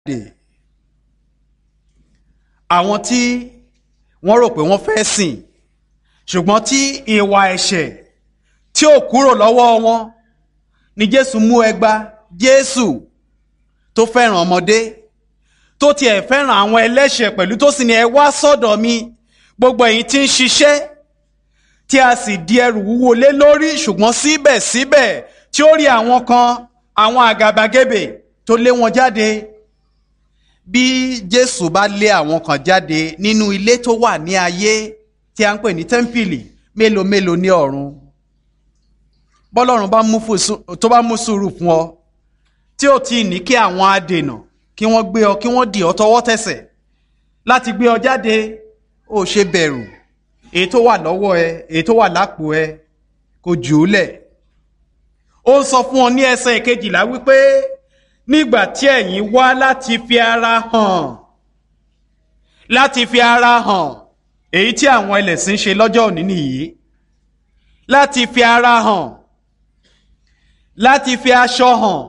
àwọn tí wọ́n rò pé wọ́n fẹ́ sìn ṣùgbọ́n tí ìwà ẹ̀ṣẹ̀ tí ò kúrò lọ́wọ́ wọn ni Jésù mú ẹgba Jésù tó fẹ́ràn ọmọdé tó tiẹ̀ fẹ́ràn àwọn ẹlẹ́ṣẹ̀ pẹ̀lú tó sì ní ẹ wá sọ́dọ̀ mi gbogbo ẹ̀yin tí ń ṣiṣẹ́ tí a sì di ẹrù wúwo lé lórí ṣùgbọ́n síbẹ̀síbẹ̀ tí ó rí àwọn kan àwọn àgàbàgebè tó lé wọn jáde bí Jésù bá lé àwọn kan jáde nínú ilé tó wà ní ayé tí a ń pè ní tẹ́ḿpìlì mélòó mélòó ní ọ̀run bọ́lọ́run tó bá mú sùúrù fún ọ tí ò tí ì ní kí àwọn adènà kí wọ́n gbé ọ kí wọ́n dì ọ tọwọ́ tẹsẹ̀ láti gbé ọ jáde ó ṣe bẹ̀rù èyí tó wà lọ́wọ́ ẹ èyí tó wà lápò ẹ kò jù ú lẹ̀ ó ń sọ fún ọ ní ẹsẹ̀ ìkejìlá wípé nígbà tí ẹ̀yin wá láti fi ara hàn láti fi ara hàn èyí tí àwọn ẹlẹ́sìn ṣe lọ́jọ́ òní nìyí láti fi ara hàn láti fi aṣọ hàn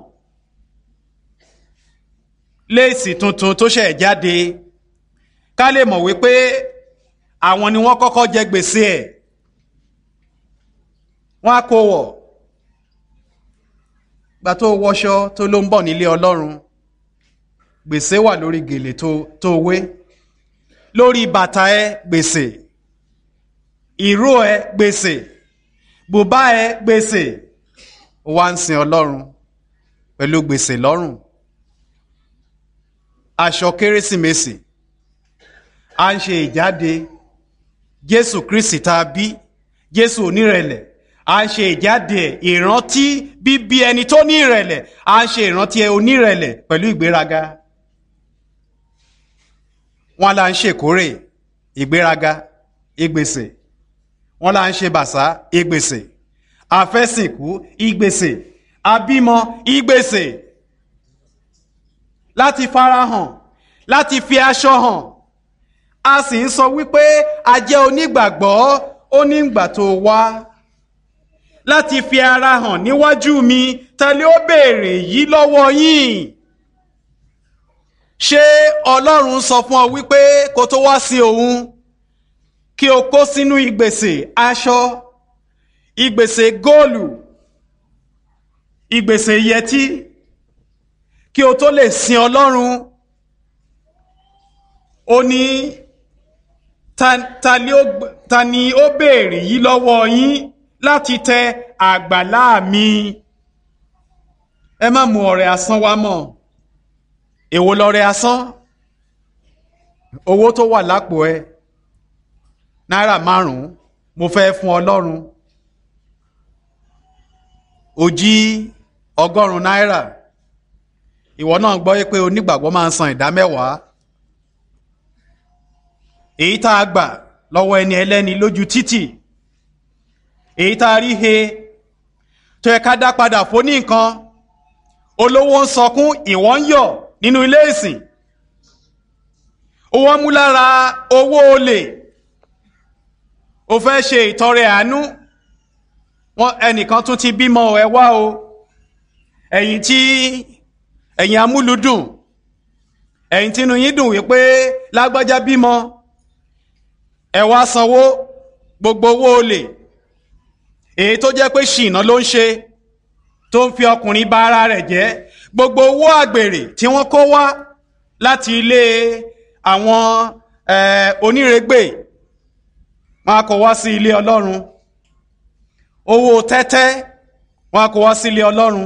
léèsì tuntun tó ṣẹ̀ jáde ká lè mọ̀ wípé àwọn ni wọ́n kọ́kọ́ jẹ gbèsè ẹ̀ wọ́n á kó wọ̀ gbà tó wọṣọ tó ló ń bọ̀ nílé Ọlọ́run gbèsè wà lórí gèlè tó tó wé lórí bàtà ẹ gbèsè ìró ẹ gbèsè bùbá ẹ gbèsè wá ń sin Ọlọ́run pẹ̀lú gbèsè lọ́rùn aṣọ kérésìmesì à ń ṣe ìjáde Jésù Kristi tá a bí Jésù onírẹ̀lẹ̀ à ń ṣe ìjáde ìrántí bíbí ẹni tó ní ìrẹ̀lẹ̀ à ń ṣe ìrántí onírẹ̀lẹ̀ pẹ̀lú ìgbéraga wọn là ń ṣèkórè ìgbéraga ìgbèsè wọn là ń ṣe bàṣá ìgbèsè àfẹ́sìnkú ìgbèsè àbímọ ìgbèsè láti farahàn láti fi aṣọ hàn a sì ń sọ wípé a jẹ́ onígbàgbọ́ onígbà tó wá láti fi ara hàn níwájú mi tẹ́lẹ̀ ó béèrè yìí lọ́wọ́ yín ṣé ọlọ́run sọ fún ọ wípé kó tó wá sí òun kí o kó sínú ìgbèsè aṣọ ìgbèsè góòlù ìgbèsè yẹtí kí o tó lè sin ọlọ́run ó ní ta ni ó béèrè yìí lọ́wọ́ yín láti tẹ àgbàlá mi ẹ má mú ọrẹ asán wá mọ́ èwo lọrẹ asán owó tó wà lápò ẹ náírà márùn-ún mo fẹ́ fún ọlọ́run ó jí ọgọ́rùn-ún náírà ìwọ náà gbọ́ pé onígbàgbọ́ máa ń san ìdá mẹ́wàá èyí tá a gbà lọ́wọ́ ẹni ẹlẹ́ni lójú títì èyí tá a rí he tó yẹ ká dá padà fún ní nǹkan olówó ń sọkún ìwọ ń yọ̀ nínú ilé ìsìn owó mú lára owó olè o fẹ́ ṣe ìtọrẹ àánú wọn ẹnìkan tún ti bímọ ẹ wá o ẹ̀yin tí ẹ̀yin amúlùdùn ẹ̀yin tínú yín dùn wípé lágbájá bímọ ẹ wá sanwó gbogbo owó olè èyí tó jẹ́ pé ṣìnà ló ń ṣe tó ń fi ọkùnrin bà ara rẹ̀ jẹ́ gbogbo owó àgbèrè tí wọ́n kó wá láti ilé àwọn onírègbè wọn a kó wá sí ilé Ọlọ́run owó tẹ́tẹ́ wọn a kó wá sí ilé Ọlọ́run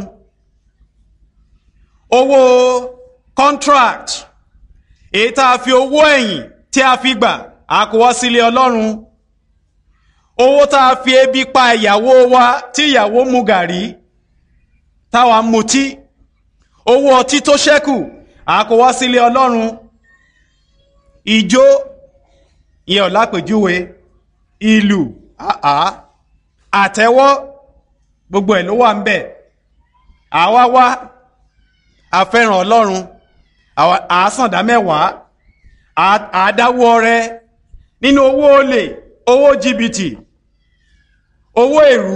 owó contract èyí tá a fi owó ẹ̀yìn tí a fi gbà a kó wá sí ilé Ọlọ́run owó tá a fi ebi pa ìyàwó wa tí ìyàwó mu gàrí táwa ń mutí owó ọtí tó ṣẹ́kù a kó wá sílé ọlọ́run ìjó ìyẹn ọ̀lápèjúwe ìlú àá àtẹ́wọ́ gbogbo ẹ̀ ló wà ń bẹ̀ àwa wá àfẹ́ràn ọlọ́run àásàndá mẹ́wàá àádáwọ́ rẹ nínú owó olè owó jìbìtì owó èrú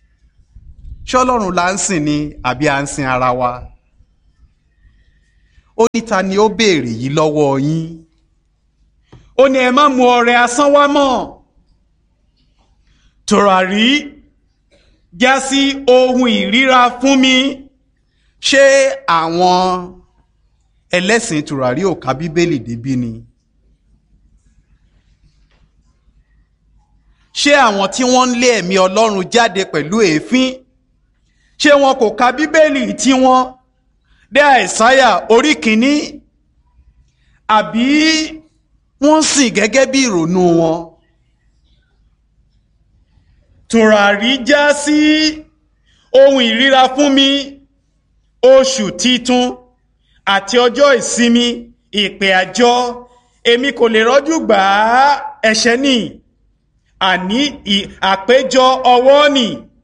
ṣọlọ́run là ń sìn ni àbí à ń sin ara wa ó ní ta ni ó béèrè yìí lọ́wọ́ yín ó ní ẹ má mú ọrẹ asán wá mọ́ tòràrí já sí ohun ìríra fún mi ṣé àwọn ẹlẹ́sìn tòràrí ò ka bíbélì débí ni ṣé àwọn tí wọ́n ń lé ẹ̀mí ọlọ́run jáde pẹ̀lú èéfín ṣé wọn kò ka bíbélì tí wọ́n dé àìsáyà orí kìíní àbí wọ́n sìn gẹ́gẹ́ bí ìrònú wọn tùràrí já sí ohun ìríra fún mi oṣù titun àti ọjọ́ ìsinmi ìpè àjọ èmi kò lè rọ́jú gbà á ẹ̀ṣẹ̀ ni àní àpéjọ ọwọ́ nì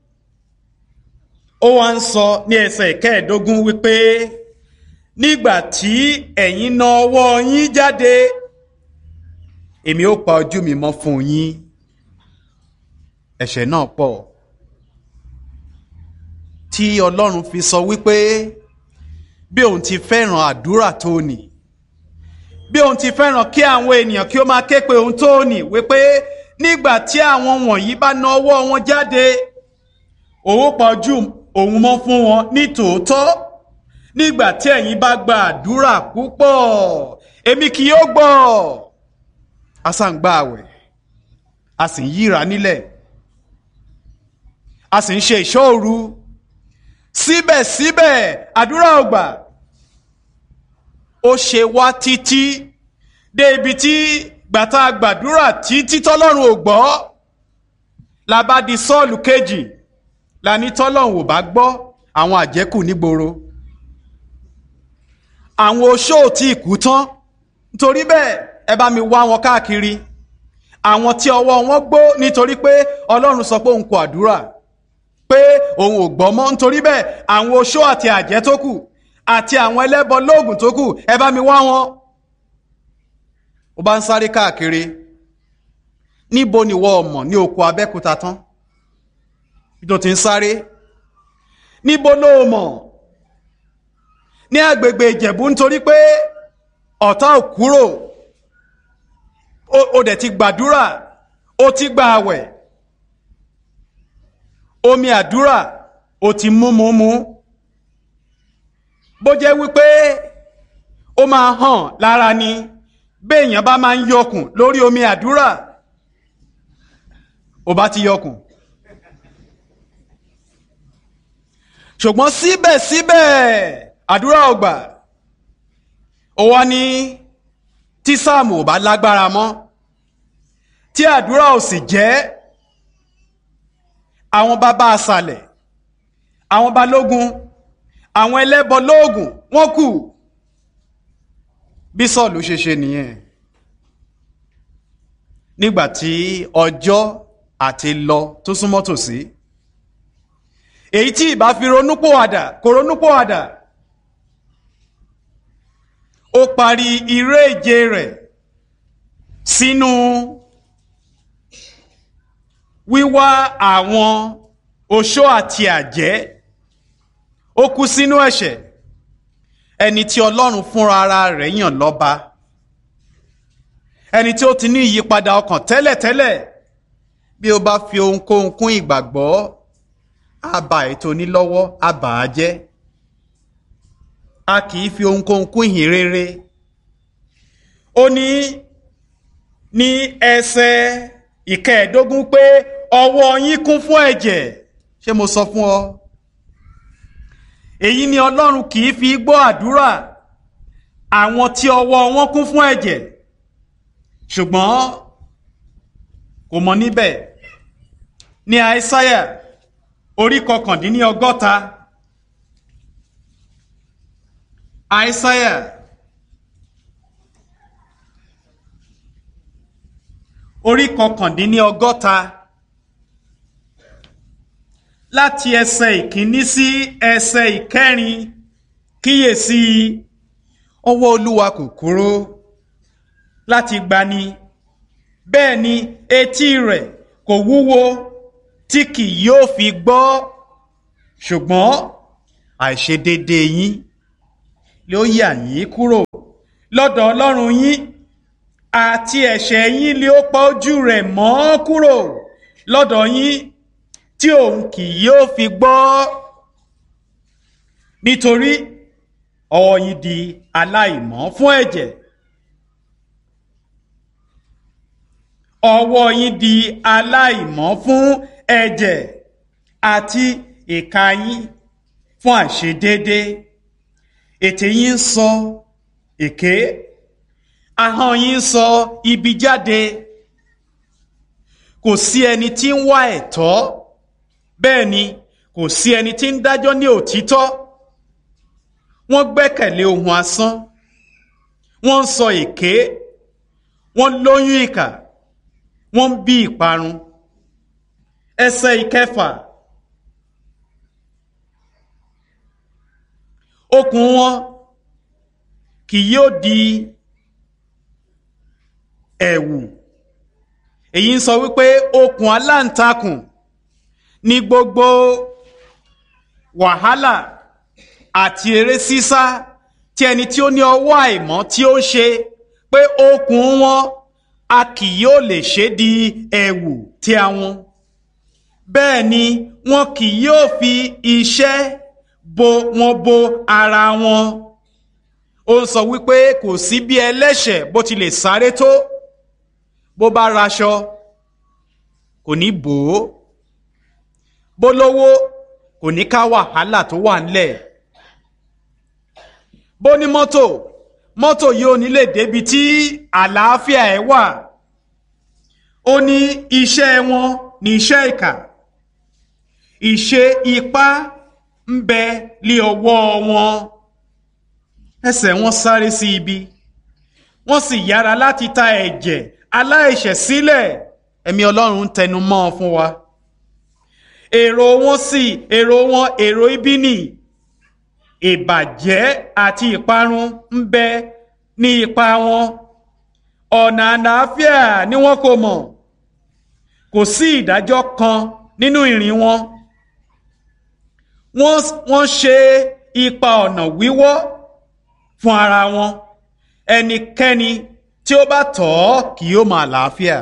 ó wá ń sọ ní ẹsẹ̀ ìkẹẹ̀ẹ́dógún wípé nígbà tí ẹ̀yin na ọwọ́ yín jáde èmi ó pa ojú mi mọ́ fún yín ẹ̀ṣẹ̀ náà pọ̀ tí ọlọ́run fi sọ wípé bí òun ti fẹ́ràn àdúrà tó nì bí òun ti fẹ́ràn kí àwọn ènìyàn kí ó máa ké pe òun tó nì wípé nígbà tí àwọn wọ̀nyí bá na ọwọ́ wọn jáde òun pa ojú òun mọ́ fún wọn ní tòótọ́ nígbà tí ẹ̀yin bá gba àdúrà púpọ̀ èmi kì yóò gbọ́ a sá ń gba àwẹ̀ a sì ń yíra nílẹ̀ a sì ń ṣe ìṣọ́ òru síbẹ̀síbẹ̀ àdúrà ò gbà ó ṣe wá títí dé ibi tí gbàtà gbàdúrà títí tọ́lọ́run ò gbọ́ la bá di sọ́ọ̀lù kejì la ní tọ́lọ́run ò bá gbọ́ àwọn àjẹ́kù nígboro àwọn oṣó tí kú tán nítorí bẹ́ẹ̀ ẹ bá mi wá wọn káàkiri àwọn tí ọwọ́ wọn gbó nítorí pé ọlọ́run sọ pé òun kò àdúrà pé òun ò gbọ́ mọ́ nítorí bẹ́ẹ̀ àwọn oṣó àti àjẹ́ tó kù àti àwọn ẹlẹ́bọ lóògùn tó kù ẹ bá mi wá wọn. ó bá ń sáré káàkiri níbo ni wọ́n mọ̀ ní oko abẹ́kúta tán bí tó ti ń sáré níbo ló mọ̀ ní agbègbè ìjẹ̀bú nítorí pé ọ̀tá ò kúrò ó dẹ̀ ti gbàdúrà ó ti gba àwẹ̀ omi àdúrà ó ti mú mú mú bó jẹ́ wípé ó máa hàn lára ni béèyàn bá máa ń yọkùn lórí omi àdúrà ó bá ti yọkùn ṣùgbọ́n síbẹ̀síbẹ̀ àdúrà ò gbà ó wá ní tí sáàmù ò bá lágbára mọ́ tí àdúrà ò sì jẹ́ àwọn bàbá àṣàlẹ̀ àwọn balógun àwọn ẹlẹ́bọ lóògùn wọ́n kù bí sọ́ọ̀lù ṣe ṣe nìyẹn nígbà tí ọjọ́ àti lọ tó súnmọ́ tòsí èyí tí ìbá fi ronúpòwàdà kò ronúpòwàdà ó parí iré ìje rẹ̀ sínú wíwá àwọn oṣó àti àjẹ́ ó kú sínú ẹ̀ṣẹ̀ ẹni tí ọlọ́run fúnra ara rẹ̀ yàn lọ́ba ẹni tí ó ti ní ìyípadà ọkàn tẹ́lẹ̀tẹ́lẹ̀ bí ó bá fi ohunkóhun kún ìgbàgbọ́ á ba ètò onílọ́wọ́ á bà á jẹ́ a kì í fi ohunkóhun kún ìhìn rere ó ní ní ẹsẹ̀ ìkẹẹ̀ẹ́dógún pé ọwọ́ yín kún fún ẹ̀jẹ̀ ṣé mo sọ fún ọ èyí ni ọlọ́run kì í fi gbọ́ àdúrà àwọn tí ọwọ́ wọn kún fún ẹ̀jẹ̀ ṣùgbọ́n kò mọ níbẹ̀ ní àìsáyà orí kọkàndínní ọgọ́ta àìsáyà orí kọkàndínní ọgọ́ta láti ẹsẹ̀ ìkíní sí ẹsẹ̀ ìkẹrin kíyèsí ọwọ́ olúwa kò kúrò láti gbani bẹ́ẹ̀ ni etí rẹ̀ kò wúwo tí kì yóò fi gbọ́ ṣùgbọ́n àìṣedéédé yín ló yà yín kúrò lọ́dọ̀ ọlọ́run yín àti ẹ̀ṣẹ̀ yín lé ó pa ojú rẹ̀ mọ́ kúrò lọ́dọ̀ yín tí òun kì yóò fi gbọ́ nítorí ọwọ́ yín di aláìmọ́ fún ẹ̀jẹ̀ ọwọ́ yín di aláìmọ́ fún ẹ̀jẹ̀ àti ìka yín fún àìṣedéédé ètè yín ń sọ èké ahọ́n yín ń sọ ibi jáde kò sí ẹni tí ń wá ẹ̀tọ́ bẹ́ẹ̀ ni kò sí ẹni tí ń dájọ́ ní òtítọ́ wọ́n gbẹ́kẹ̀lé ohun asán wọ́n ń sọ èké wọ́n lóyún ìkà wọ́n ń bí ìparun ẹsẹ̀ ìkẹfà okùn wọn kì yóò di ẹ̀wù èyí ń sọ wípé okùn aláǹtakùn ní gbogbo wàhálà àti eré sísá tí ẹni tí ó ní ọwọ́ àìmọ́ tí ó ṣe pé okùn wọn a kì yóò lè ṣe di ẹ̀wù tí àwọn bẹ́ẹ̀ ni wọn kì yóò fi iṣẹ́ bo wọn bo ara wọn ó ń sọ wípé kò sí bí ẹlẹ́ṣẹ̀ bó ti lè sáré tó bó bá raṣọ kò ní bò ó bó lówó kò ní ká wàhálà tó wà ńlẹ̀ bó ní mọ́tò mọ́tò yìí ò ní lè débi tí àlàáfíà ẹ̀ wà ó ní iṣẹ́ wọn ní iṣẹ́ ìkà ìṣe ipá ń bẹ lé ọwọ́ wọn ẹsẹ̀ wọn sáré sí ibi wọ́n sì yára láti ta ẹ̀jẹ̀ aláìṣẹ̀ sílẹ̀ ẹ̀mí ọlọ́run ń tẹnu mọ́ ọ fún wa èrò wọn sì èrò wọn èrò ibi nì ìbàjẹ́ àti ìparun ń bẹ ní ipa wọn ọ̀nà àlàáfíà ni wọn kò mọ̀ kò sí ìdájọ́ kan nínú ìrìn wọn wọ́n ṣe ipa ọ̀nà wíwọ́ fún ara wọn ẹnikẹ́ni tí ó bá tọ̀ ọ́ kì yóò máa làáfíà.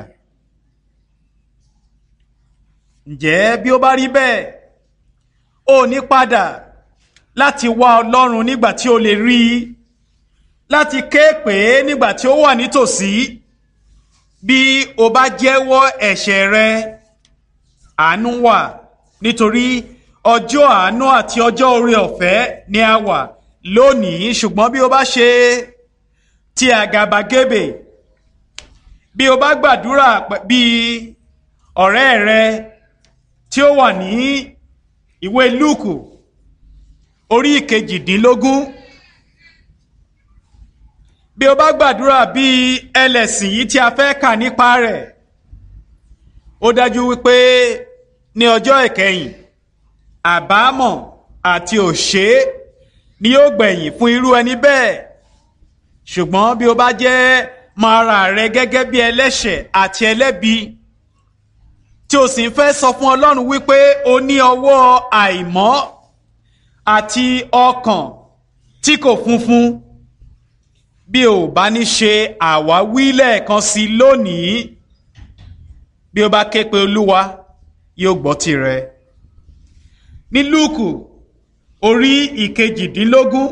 ǹjẹ́ bí ó bá rí bẹ́ẹ̀ ó ní padà láti wá ọlọ́run nígbà tí ó lè rí i láti ké pè é nígbà tí ó wà nítòsí bí o bá jẹ́wọ́ ẹ̀ṣẹ̀ rẹ àánú wà nítorí ọjọ́ àánú àti ọjọ́ oore ọ̀fẹ́ ni a wà lónìí ṣùgbọ́n bí o bá ṣe ti àgàbàgebè bí o bá gbàdúrà bí ọ̀rẹ́ rẹ tí ó wà ní ìwé lúùkù orí ìkejìdínlógún bí o bá gbàdúrà bí ẹlẹ́sìn yìí tí a fẹ́ kà nípa rẹ̀ ó dájú wípé ní ọjọ́ ìkẹyìn àbámọ̀ àti òṣè ni yóò gbẹ̀yìn fún irú ẹni bẹ́ẹ̀ ṣùgbọ́n bí o bá jẹ́ máa ra rẹ gẹ́gẹ́ bí ẹlẹ́ṣẹ̀ àti ẹlẹ́bi tí o sì ń fẹ́ sọ fún Ọlọ́run wípé o ní ọwọ́ àìmọ́ àti ọkàn tí kò funfun bí o bá ní ṣe àwáwí lẹ́ẹ̀kan sí lónìí bí o bá ké pe Olúwa yóò gbọ́ tirẹ̀ ní Lúùkù orí ìkejìdínlógún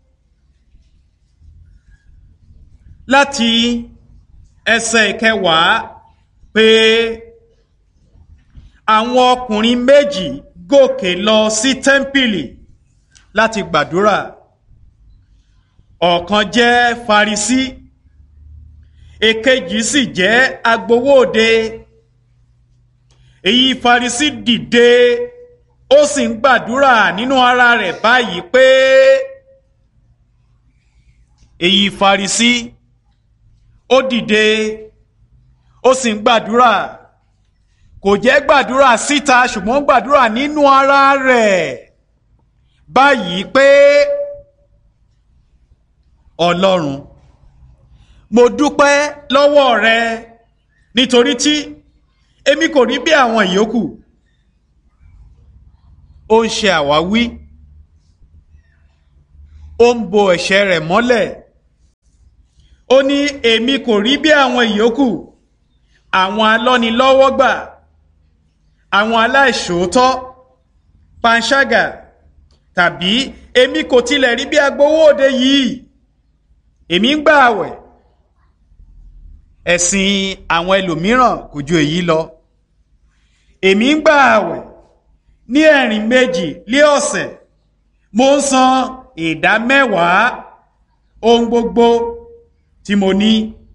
láti ẹsẹ̀ ìkẹwàá pé àwọn ọkùnrin méjì gòkè lọ sí tẹ́ḿpìlì láti gbàdúrà ọ̀kan jẹ́ Farisí èkejì sì jẹ́ agbowóde èyí Farisí dìde ó sì ń gbàdúrà nínú ara rẹ̀ báyìí pé èyí Farisí ó dìde ó sì ń gbàdúrà kò jẹ́ gbàdúrà síta ṣùgbọ́n gbàdúrà nínú ara rẹ̀ báyìí pé Ọlọ́run mo dúpẹ́ lọ́wọ́ rẹ nítorí tí èmi kò rí bí àwọn ìyókù ó ń ṣe àwáwí ó ń bo ẹ̀ṣẹ̀ rẹ̀ mọ́lẹ̀ ó ní èmi kò rí bí àwọn ìyókù àwọn alọ́nilọ́wọ́gbà àwọn aláìṣòótọ́ panṣágà tàbí èmi kò tilẹ̀ rí bí agbowó òde yìí èmi ń gbà àwẹ̀ ẹ̀sìn àwọn ẹlòmíràn kò ju èyí lọ èmi ń gbà àwẹ̀ ní ẹ̀rìn méjì lé ọ̀sẹ̀ mo ń san ìdá mẹ́wàá ohun gbogbo tí mo ní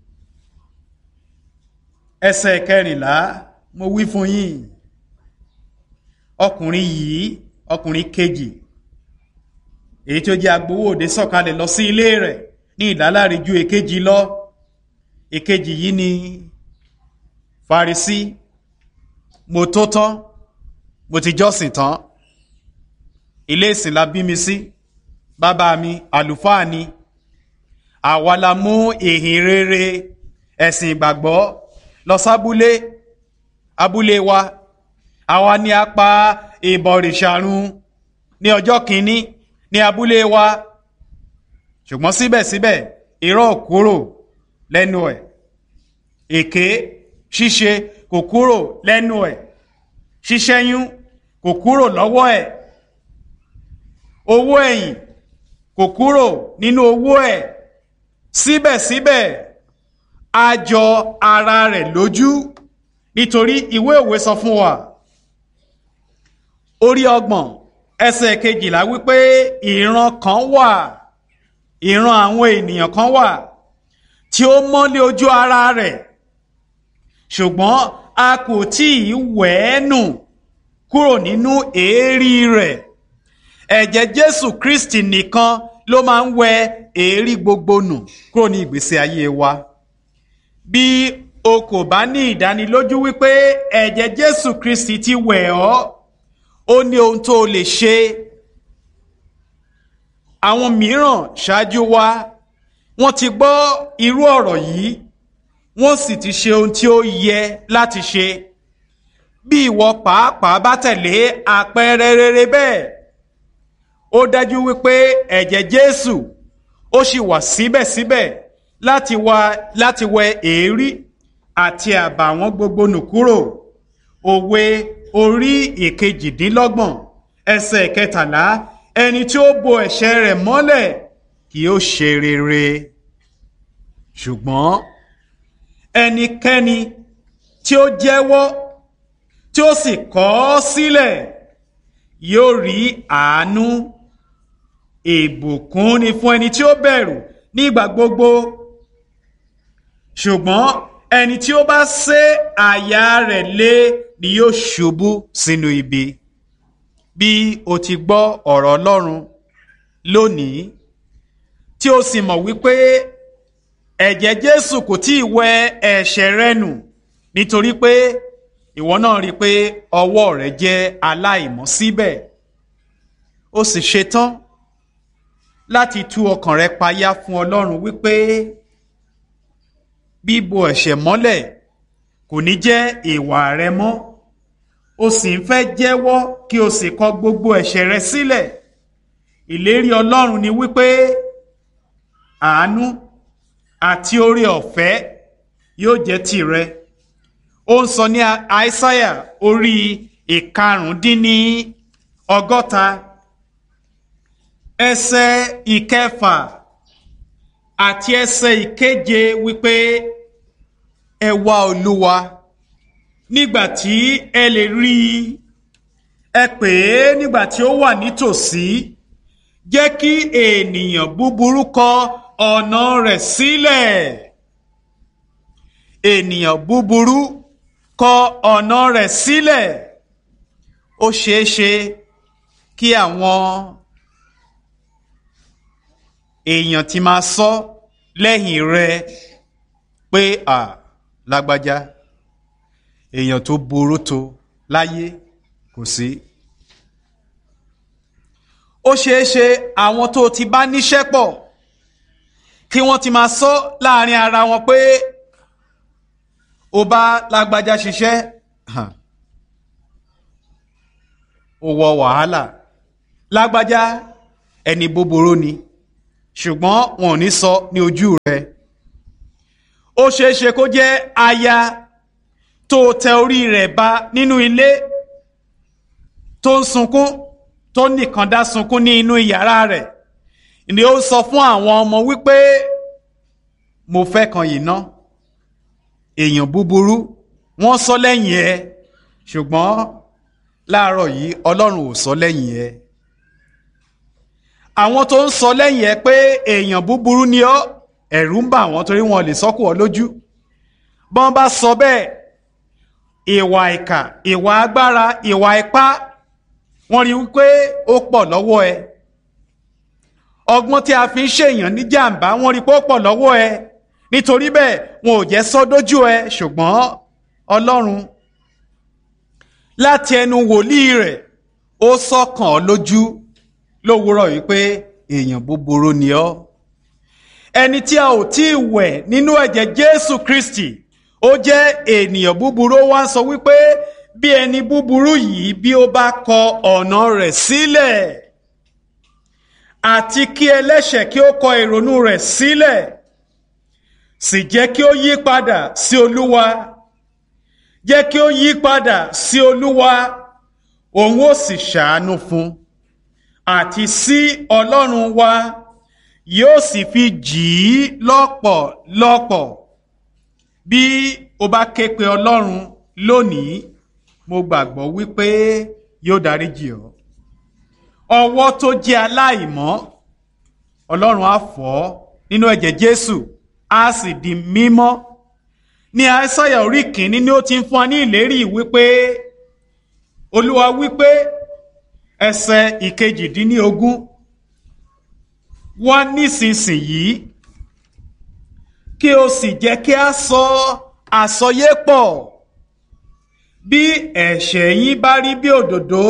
ẹsẹ̀ kẹrìnlá mo wí fún yín ọkùnrin yìí ọkùnrin kejì èyí tí ó jẹ́ agbowó òde sọ̀kalẹ̀ lọ sí ilé rẹ̀ ní ìdáláre ju èkejì lọ èkejì yìí ni Farisí mo tó tán mo ti jọ́sìn tán ilé ìsìn la bí mi sí bàbá mi àlùfáà ni àwa la mú ìhìn rere ẹ̀sìn ìgbàgbọ́ lọ sábúlé abúlé wa àwa ni a pa ìbọ̀rìṣàrun ní ọjọ́ kìíní ní abúlé wa ṣùgbọ́n síbẹ̀síbẹ̀ irọ́ kúrò lẹ́nu ẹ̀ èké ṣíṣe kò kúrò lẹ́nu ẹ̀ ṣíṣẹ́yún kò kúrò lọ́wọ́ ẹ̀ owó ẹ̀yìn kò kúrò nínú owó ẹ̀ síbẹ̀síbẹ̀ a jọ ara rẹ̀ lójú nítorí ìwé òwe sọ fún wa orí ọgbọ̀n ẹsẹ̀ kejìlá wípé ìran kan wà ìran àwọn ènìyàn kan wà tí ó mọ́lé ojú ara rẹ̀ ṣùgbọ́n a kò tí ì wẹ̀ ẹ́ nù kúrò nínú èérí rẹ̀ ẹ̀jẹ̀ Jésù Kristi nìkan ló máa ń wẹ èérí gbogbo nù kúrò ní ìgbésí ayé wa bí o kò bá ní ìdánilójú wípé ẹ̀jẹ̀ Jésù Kristi ti wẹ̀ ọ́ ó ní ohun tó o lè ṣe àwọn mìíràn ṣáájú wa wọ́n ti gbọ́ irú ọ̀rọ̀ yìí wọ́n sì ti ṣe ohun tí ó yẹ láti ṣe bí ìwọ pàápàá bá tẹ̀lé àpẹẹrẹ rere bẹ́ẹ̀ ó dájú wípé ẹ̀jẹ̀ Jésù ó sì wà síbẹ̀síbẹ̀ láti wá láti wẹ èérí àti àbàwọ́n gbogbo nù kúrò òwe orí ìkejìdínlọ́gbọ̀n ẹsẹ̀ kẹtàlá ẹni tí ó bo ẹ̀ṣẹ̀ rẹ̀ mọ́lẹ̀ kì ó ṣe rere ṣùgbọ́n ẹnikẹ́ni tí ó jẹ́wọ́ tí ó sì kọ̀ ọ́ sílẹ̀ yóò rí àánú ìbùkún ni fún ẹni tí ó bẹ̀rù nígbà gbogbo ṣùgbọ́n ẹni tí ó bá sé àyà rẹ̀ lé ni yóò ṣubú sínú ibi bí o ti gbọ́ ọ̀rọ̀ Ọlọ́run lónìí tí o sì mọ̀ wípé ẹ̀jẹ̀ Jésù kò tí ì wẹ ẹ̀ṣẹ̀ rẹ nù nítorí pé ìwọ náà rí i pé ọwọ́ rẹ jẹ́ aláìmọ́ síbẹ̀ o sì ṣetán láti tú ọkàn rẹ payá fún Ọlọ́run wípé bíbo ẹ̀ṣẹ̀ mọ́lẹ̀ kò ní jẹ́ ìwà rẹ mọ́ o sì ń fẹ́ jẹ́wọ́ kí o sì kọ̀ gbogbo ẹ̀ṣẹ̀ rẹ sílẹ̀ ìlérí Ọlọ́run ni wípé àánú àti oore ọ̀fẹ́ yóò jẹ́ tìrẹ ó ń sọ ní àìsáyà orí ìkarùndínní ọgọ́ta ẹsẹ̀ ìkẹfà àti ẹsẹ̀ ìkeje wípé ẹ wá olúwa nígbà tí ẹ lè rí i ẹ pè é nígbà tí ó wà nítòsí jẹ́ kí ènìyàn búburú kọ ọ̀nà rẹ̀ sílẹ̀ ènìyàn búburú kọ ọ̀nà rẹ̀ sílẹ̀ ó ṣeé ṣe kí àwọn èèyàn ti máa sọ lẹ́yìn rẹ pé à lágbájá èèyàn tó burú tó láyé kò sí. ó ṣeé ṣe àwọn tó ti bá níṣẹ́ pọ̀ kí wọ́n ti máa sọ láàrin ara wọn pé ó bá lágbájá ṣiṣẹ́ ó wọ wàhálà lágbájá ẹni búburú ni ṣùgbọ́n wọn ò ní sọ ní ojú rẹ ó ṣeé ṣe kó jẹ́ aya tó tẹ orí rẹ̀ ba nínú ilé tó ń sunkún tó nìkan dá sunkún ní inú yàrá rẹ̀ ni ó sọ fún àwọn ọmọ wípé mo fẹ́ kan yìí ná èèyàn búburú wọ́n sọ lẹ́yìn ẹ ṣùgbọ́n láàárọ̀ yìí ọlọ́run ò sọ lẹ́yìn ẹ àwọn tó ń sọ lẹ́yìn ẹ pé èèyàn búburú ni ọ́ ẹ̀rù ń bà wọ́n torí wọn lè sọ́kù ọ lójú bọ́n bá sọ bẹ́ẹ̀ ìwà ìkà ìwà agbára ìwà ipá wọ́n rí wípé ó pọ̀ lọ́wọ́ ẹ ọgbọ́n tí a fi ń ṣèyàn ní jàǹbá wọ́n rí pé ó pọ̀ lọ́wọ́ ẹ nítorí bẹ́ẹ̀ wọn ò jẹ́ sọ dójú ẹ ṣùgbọ́n ọlọ́run láti ẹnu wòlíì rẹ̀ ó sọ̀kàn ọ́ lójú lówùúrọ̀ wípé èèyàn búburú ni ọ́ ẹni tí a ò tí ì wẹ̀ nínú ẹ̀jẹ̀ Jésù Kristi ó jẹ́ ènìyàn búburú ó wá ń sọ wípé bí ẹni búburú yìí bí ó bá kọ ọ̀nà rẹ̀ sílẹ̀ àti kí ẹlẹ́ṣẹ̀ kí ó kọ ìrònú rẹ̀ sílẹ̀ sì jẹ́ kí ó yí padà sí Olúwa jẹ́ kí ó yí padà sí Olúwa òun ó sì ṣàánú fún àti sí Ọlọ́run wa yóò sì fi jì í lọ́pọ̀lọpọ̀ bí o bá ké pe Ọlọ́run lónìí mo gbàgbọ́ wípé yóò dáríjì ọ́ ọwọ́ tó jẹ́ aláìmọ́ Ọlọ́run á fọ̀ ọ́ nínú ẹ̀jẹ̀ Jésù á sì di mímọ́ ní Aísáyà orí kìíní ni ó ti ń fún wa ní ìlérí wípé Olúwa wípé ẹsẹ̀ ìkejìdínlógún wá nísinsìnyí kí o sì jẹ́ kí a sọ àsọyé pọ̀ bí ẹ̀ṣẹ̀ yín bá rí bí òdòdó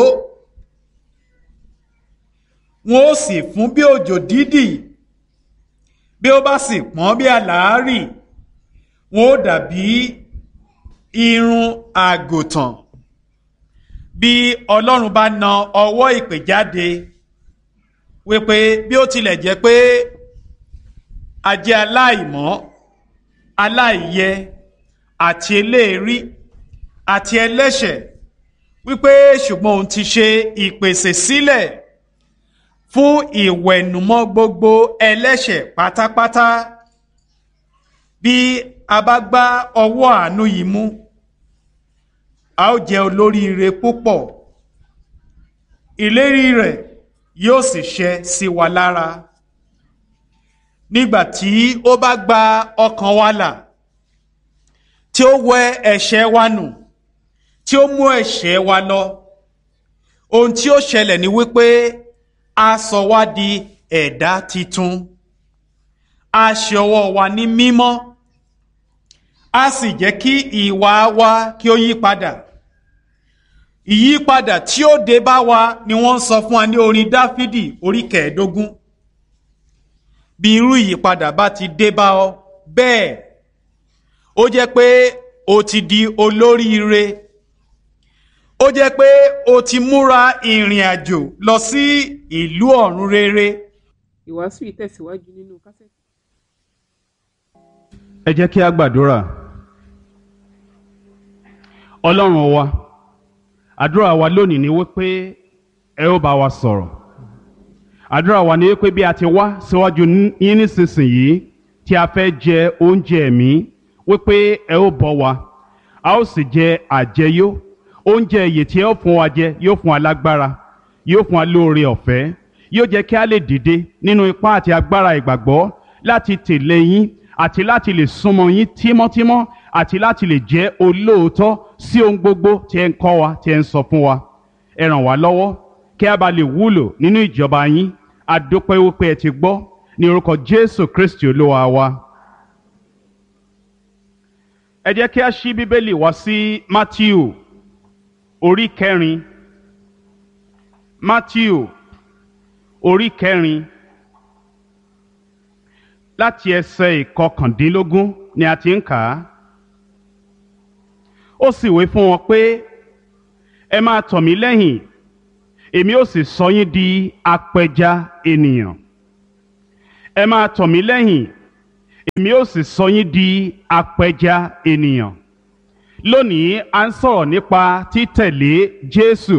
wọn ó sì fún bí òjò dídì bí ó bá sì pọ́n bí àlàárì wọn ó dàbí irun àgùntàn bí Ọlọ́run bá na ọwọ́ ìpè jáde wípé bí ó tilẹ̀ jẹ́ pé a jẹ́ aláìmọ́ aláìyẹ àti eléèrí àti ẹlẹ́ṣẹ̀ wípé ṣùgbọ́n òun ti ṣe ìpèsè sílẹ̀ fún ìwẹ̀nùmọ́ gbogbo ẹlẹ́ṣẹ̀ pátápátá bí a bá gbá ọwọ́ àánú yìí mú a ó jẹ́ olóríire púpọ̀ ìlérí rẹ̀ yóò sì ṣẹ sí wa lára nígbà tí ó bá gba ọkàn wa là tí ó wẹ ẹ̀ṣẹ̀ wa nù tí ó mú ẹ̀ṣẹ̀ wa lọ ohun tí ó ṣẹlẹ̀ ni wípé a sọ wá di ẹ̀dá titun a ṣe ọwọ́ wa ní mímọ́ a sì jẹ́ kí ìwà wa kí ó yí padà ìyípadà tí ó dé bá wa ni wọ́n ń sọ fún wa ní orin dáfídì orí kẹẹ̀ẹ́dógún bí irú ìyípadà bá ti dé bá ọ bẹ́ẹ̀ ó jẹ́ pé o ti di olóríire ó jẹ́ pé o ti múra ìrìn àjò lọ sí ìlú ọ̀run rere. ìwàásù yìí tẹ̀síwájú nínú kásẹ̀tì. ẹ jẹ́ kí a gbàdúrà ọlọ́run wa àdúrà wa lónìí ni wípé ẹ ó bá wa sọ̀rọ̀ àdúrà wa ni wípé bí a ti wá síwájú yín nísinsìnyí tí a fẹ́ jẹ oúnjẹ ẹ̀mí wípé ẹ ó bọ́ wa a ó sì jẹ àjẹyó oúnjẹ ìyè tí ẹ ó fún wa jẹ yóò fún wa lágbára yóò fún wa lóore ọ̀fẹ́ yóò jẹ́ kí a lè dìde nínú ipá àti agbára ìgbàgbọ́ láti tẹ̀lé yín àti láti lè súnmọ́ yín tímọ́tímọ́ àti láti lè jẹ́ olóòótọ́ sí ohun gbogbo tí ẹ ń kọ́ wa tí ẹ ń sọ fún wa ẹ ràn wá lọ́wọ́ kí a bá lè wúlò nínú ìjọba yín a dúpẹ́ wípé ẹ ti gbọ́ ní orúkọ Jésù Kristi olúwa wa. ẹ jẹ́ kí a ṣí bíbélì wá sí Mátíù orí kẹrin Mátíù orí kẹrin láti ẹsẹ̀ ìkọkàndínlógún ni a ti ń kà á. ó sì wí fún wọn pé ẹ máa tọ̀ mí lẹ́yìn èmi ó sì sọ yín di apẹja ènìyàn. ẹ máa tọ̀ mí lẹ́yìn èmi ó sì sọ yín di apẹja ènìyàn lónìí a ń sọ̀rọ̀ nípa títẹ̀lé Jésù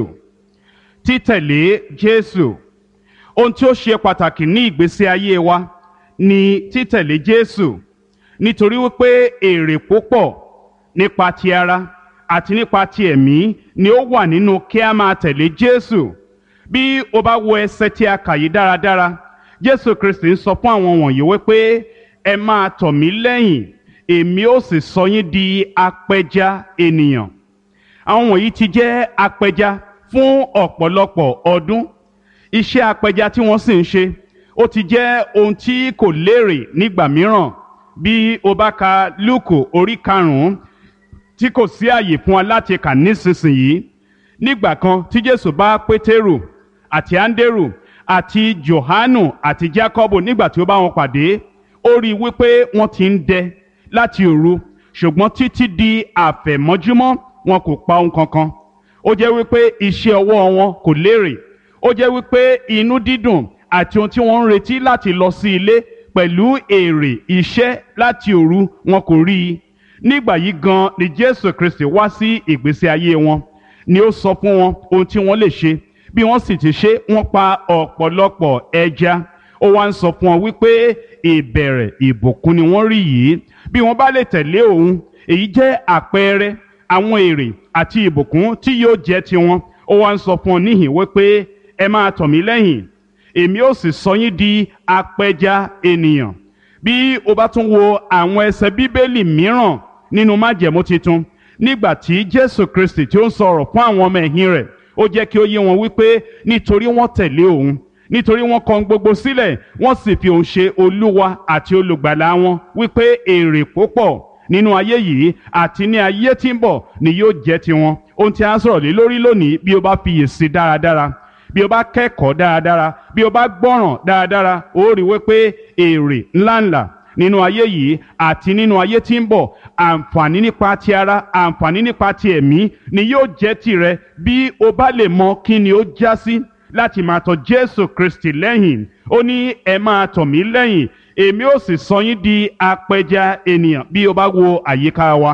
títẹ̀lé Jésù ohun tí ó ṣe pàtàkì ní ìgbésí ayé wa ni títẹ̀lé Jésù nítorí wípé èrè púpọ̀ nípa ti ara àti nípa ti ẹ̀mí ni ó wà nínú kí a máa tẹ̀lé Jésù bí o bá wo ẹsẹ̀ tí a kà yìí dáradára Jésù Kristi ń sọ fún àwọn wọ̀nyí wípé ẹ máa tọ̀ mí lẹ́yìn èmi ó sì sọ yín di apẹja ènìyàn àwọn wọ̀nyí ti jẹ́ apẹja fún ọ̀pọ̀lọpọ̀ ọdún iṣẹ́ apẹja tí wọ́n sì ń ṣe ó ti jẹ́ ohun tí kò lérè nígbà mìíràn bí o bá ka Lúùkù orí karùn-ún tí kò sí àyè fún wa láti kà nísinsìnyí nígbà kan tí Jésù bá Pétérù àti Áńdérù àti Jòhánù àti Jákọ́bù nígbà tí ó bá wọn pàdé ó rí i wípé wọ́n ti ń dẹ láti òru ṣùgbọ́n títí di àfẹ̀mọ́júmọ́ wọn kò pa ohun kankan ó jẹ́ wípé iṣẹ́ ọwọ́ wọn kò lérè ó jẹ́ wípé inú dídùn àti ohun tí wọ́n ń retí láti lọ sí ilé pẹ̀lú èrè iṣẹ́ láti òru wọn kò rí i nígbà yìí gan ni Jésù Kristi wá sí ìgbésí ayé wọn ni ó sọ fún wọn ohun tí wọ́n lè ṣe bí wọ́n sì ti ṣe wọ́n pa ọ̀pọ̀lọpọ̀ ẹja ó wá ń sọ fún wọn wípé ìbẹ̀rẹ̀ ìbùkún ni wọ́n rí yìí bí wọ́n bá lè tẹ̀lé òun èyí jẹ́ àpẹẹrẹ àwọn èrè àti ìbùkún tí yóò jẹ́ tiwọn ó wá ń sọ fún wọn níhìn wípé ẹ máa tọ̀ mí lẹ́yìn èmi ó sì sọ yín di apẹja ènìyàn bí o bá tún wo àwọn ẹsẹ̀ bíbélì mìíràn nínú májẹ̀mú titun nígbà tí Jésù Kristi tí ó ń sọ̀rọ̀ fún àwọn ọmọ ẹ̀yìn rẹ̀ ó jẹ́ kí ó yé wọn wípé nítorí wọ́n tẹ̀lé òun nítorí wọ́n kọ̀ gbogbo sílẹ̀ wọ́n sì fi òun ṣe olúwa àti olùgbàlà wọn wípé èrè púpọ̀ nínú ayé yìí àti ní ayé tí ń bọ̀ ni yóò jẹ́ tiwọn ohun tí a ń sọ̀rọ̀ lé lórí lónìí bí o bá fiyèsí dáradára bí o bá kẹ́kọ̀ọ́ dáradára bí o bá gbọ́ràn dáradára ó rí wípé èrè ńláńlá nínú ayé yìí àti nínú ayé tí ń bọ̀ àǹfààní nípa ti ara àǹfààní nípa ti ẹ̀mí ni yóò jẹ́ tirẹ̀ bí o bá lè mọ kí ni ó já sí láti máa tọ̀ Jésù Kristi lẹ́yìn ó ní ẹ máa tọ̀ mí lẹ́yìn èmi ó sì sọ yín di apẹja ènìyàn bí o bá wo àyíká wa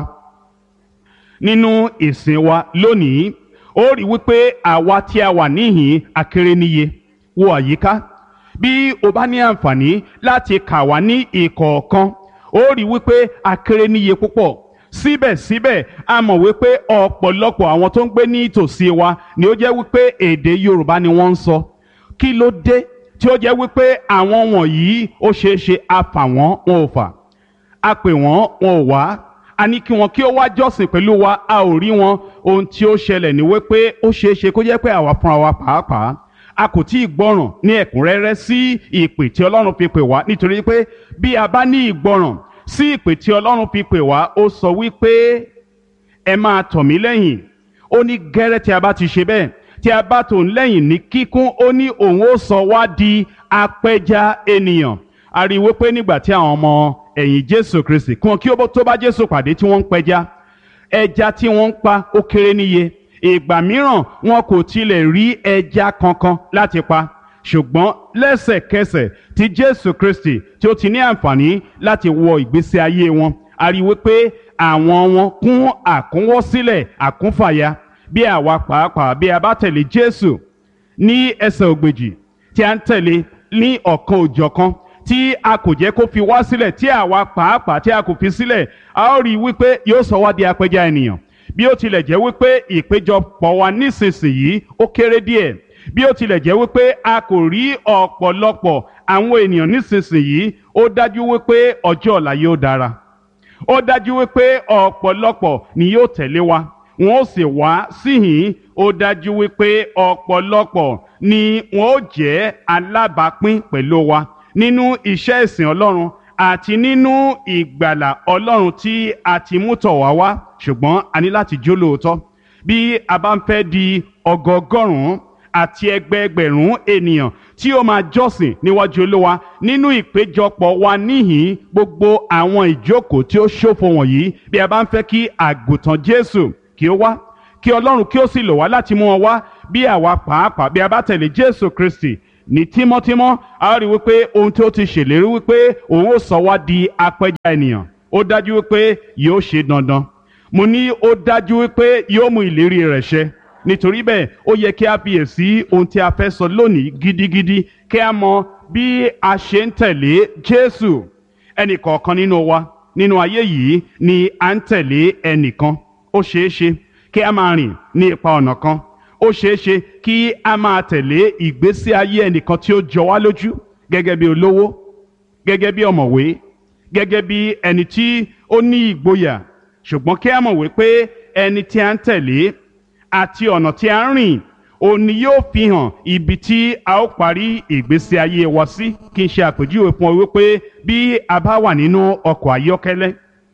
nínú ìsìn wa lónìí ó rí wípé àwa tí a wà níhìn akéré níye wo àyíká bí o bá ní àǹfààní láti kà wá ní ìkọ̀ọ̀kan ó rí wípé akéré níye púpọ̀ síbẹ̀síbẹ̀ a mọ̀ wípé ọ̀pọ̀lọpọ̀ àwọn tó ń gbé ní ìtòsí wa ni ó jẹ́ wípé èdè Yorùbá ni wọ́n ń sọ kí ló dé tí ó jẹ́ wípé àwọn wọ̀nyí ó ṣeé ṣe a fà wọ́n wọn ò fà a pè wọ́n wọn ò wá a ní kí wọn kí ó wá jọ́sìn pẹ̀lú wa a ò rí wọn ohun tí ó ṣẹlẹ̀ ní wípé ó ṣeé ṣe kó jẹ́ pé àwa fúnra wa pàápàá a kò tí ì gbọ́ràn ní ẹ̀kúnrẹ́rẹ́ sí ìpè tí Ọlọ́run fi pè wá nítorí pé bí a bá ní ìgbọ́ràn sí ìpè tí Ọlọ́run fi pè wá ó sọ wípé ẹ máa tọ̀ mí lẹ́yìn ó ní gẹ́rẹ́ tí a bá ti ṣe bẹ́ẹ̀ tí a bá tòun lẹ́yìn ní kíkún ó ní òun ó sọ wá di apẹja ènìyàn a rí i wípé nígbà tí àwọn ọmọ ẹ̀yìn Jésù Kristi kí wọn kí ó tó bá Jésù pàdé tí wọ́n ń pẹja ẹja tí wọ́n ń pa ó kéré níye ìgbà mìíràn wọn kò tilẹ̀ rí ẹja kankan láti pa ṣùgbọ́n lẹ́sẹ̀kẹsẹ̀ tí Jésù Kristi tí ó ti ní àǹfààní láti wọ ìgbésí ayé wọn a rí i wípé àwọn wọn kún àkúnwọ́sílẹ̀ àkúnfàya bí àwa pàápàá bí a bá tẹ̀lé Jésù ní ẹsẹ̀ ògbèjì tí a ń tẹ̀lé ní ọ̀kan òjọ̀kan tí a kò jẹ́ kó fi wá sílẹ̀ tí àwa pàápàá tí a kò fi sílẹ̀ a ó rí i wípé yóò sọ wá di apẹja ènìyàn bí ó tilẹ̀ jẹ́ wípé ìpéjọpọ̀ wa nísinsìnyí ó kéré díẹ̀ bí ó tilẹ̀ jẹ́ wípé a kò rí ọ̀pọ̀lọpọ̀ àwọn ènìyàn nísinsìnyí ó dájú wípé ọjọ́ ọ̀la yóò dára ó dájú wípé ọ̀pọ̀lọpọ̀ ni yóò tẹ̀lé wa wọn ó sì wá síhìn ó dájú wípé ọ̀pọ̀lọpọ̀ ni wọn ó jẹ́ alábàápín pẹ̀lú wa nínú iṣẹ́ ìsìn Ọlọ́run àti nínú ìgbàlà Ọlọ́run tí a ti mú tọ̀ wá wá ṣùgbọ́n a ní láti jó lóòótọ́ bí a bá ń fẹ́ di ọgọgọ́rùn-ún àti ẹgbẹẹgbẹ̀rún ènìyàn tí ó máa jọ́sìn níwájú Olúwa nínú ìpéjọpọ̀ wa níhìn gbogbo àwọn ìjókòó tí ó ṣòfò wọ̀nyí bí a bá ń fẹ́ kí àgùntàn Jésù kí ó wá kí Ọlọ́run kí ó sì lò wá láti mú wọn wá bí àwa pàápàá bí a bá tẹ̀lé Jésù Kristi ní tímọ́tímọ́ a rí wípé ohun tí ó ti ṣèlérí wípé òun ó sọ wá di apẹja ènìyàn ó dájú wípé yóò ṣe dandan mo ní ó dájú wípé yóò mú ìlérí rẹ̀ ṣẹ nítorí bẹ́ẹ̀ ó yẹ kí a fiyèsí ohun tí a fẹ́ sọ lónìí gidigidi kí a mọ bí a ṣe ń tẹ̀lé Jésù ẹnì kọ̀ọ̀kan nínú wa nínú ayé yìí ni à ń tẹ̀lé ẹnìkan ó ṣeé ṣe kí a máa rìn ní ipa ọ̀nà kan ó ṣeé ṣe kí a máa tẹ̀lé ìgbésí ayé ẹnìkan tí ó jọ wá lójú gẹ́gẹ́ bí olówó gẹ́gẹ́ bí ọ̀mọ̀wé gẹ́gẹ́ bí ẹni tí ó ní ìgboyà ṣùgbọ́n kí a mọ̀ wípé ẹni tí a ń tẹ̀lé àti ọ̀nà tí a ń rìn òun ni yóò fi hàn ibi tí a ó parí ìgbésí ayé wa sí kí n ṣe àpèjúwe fún ọ wípé bí a bá wà nínú ọkọ̀ ayọ́kẹ́lẹ́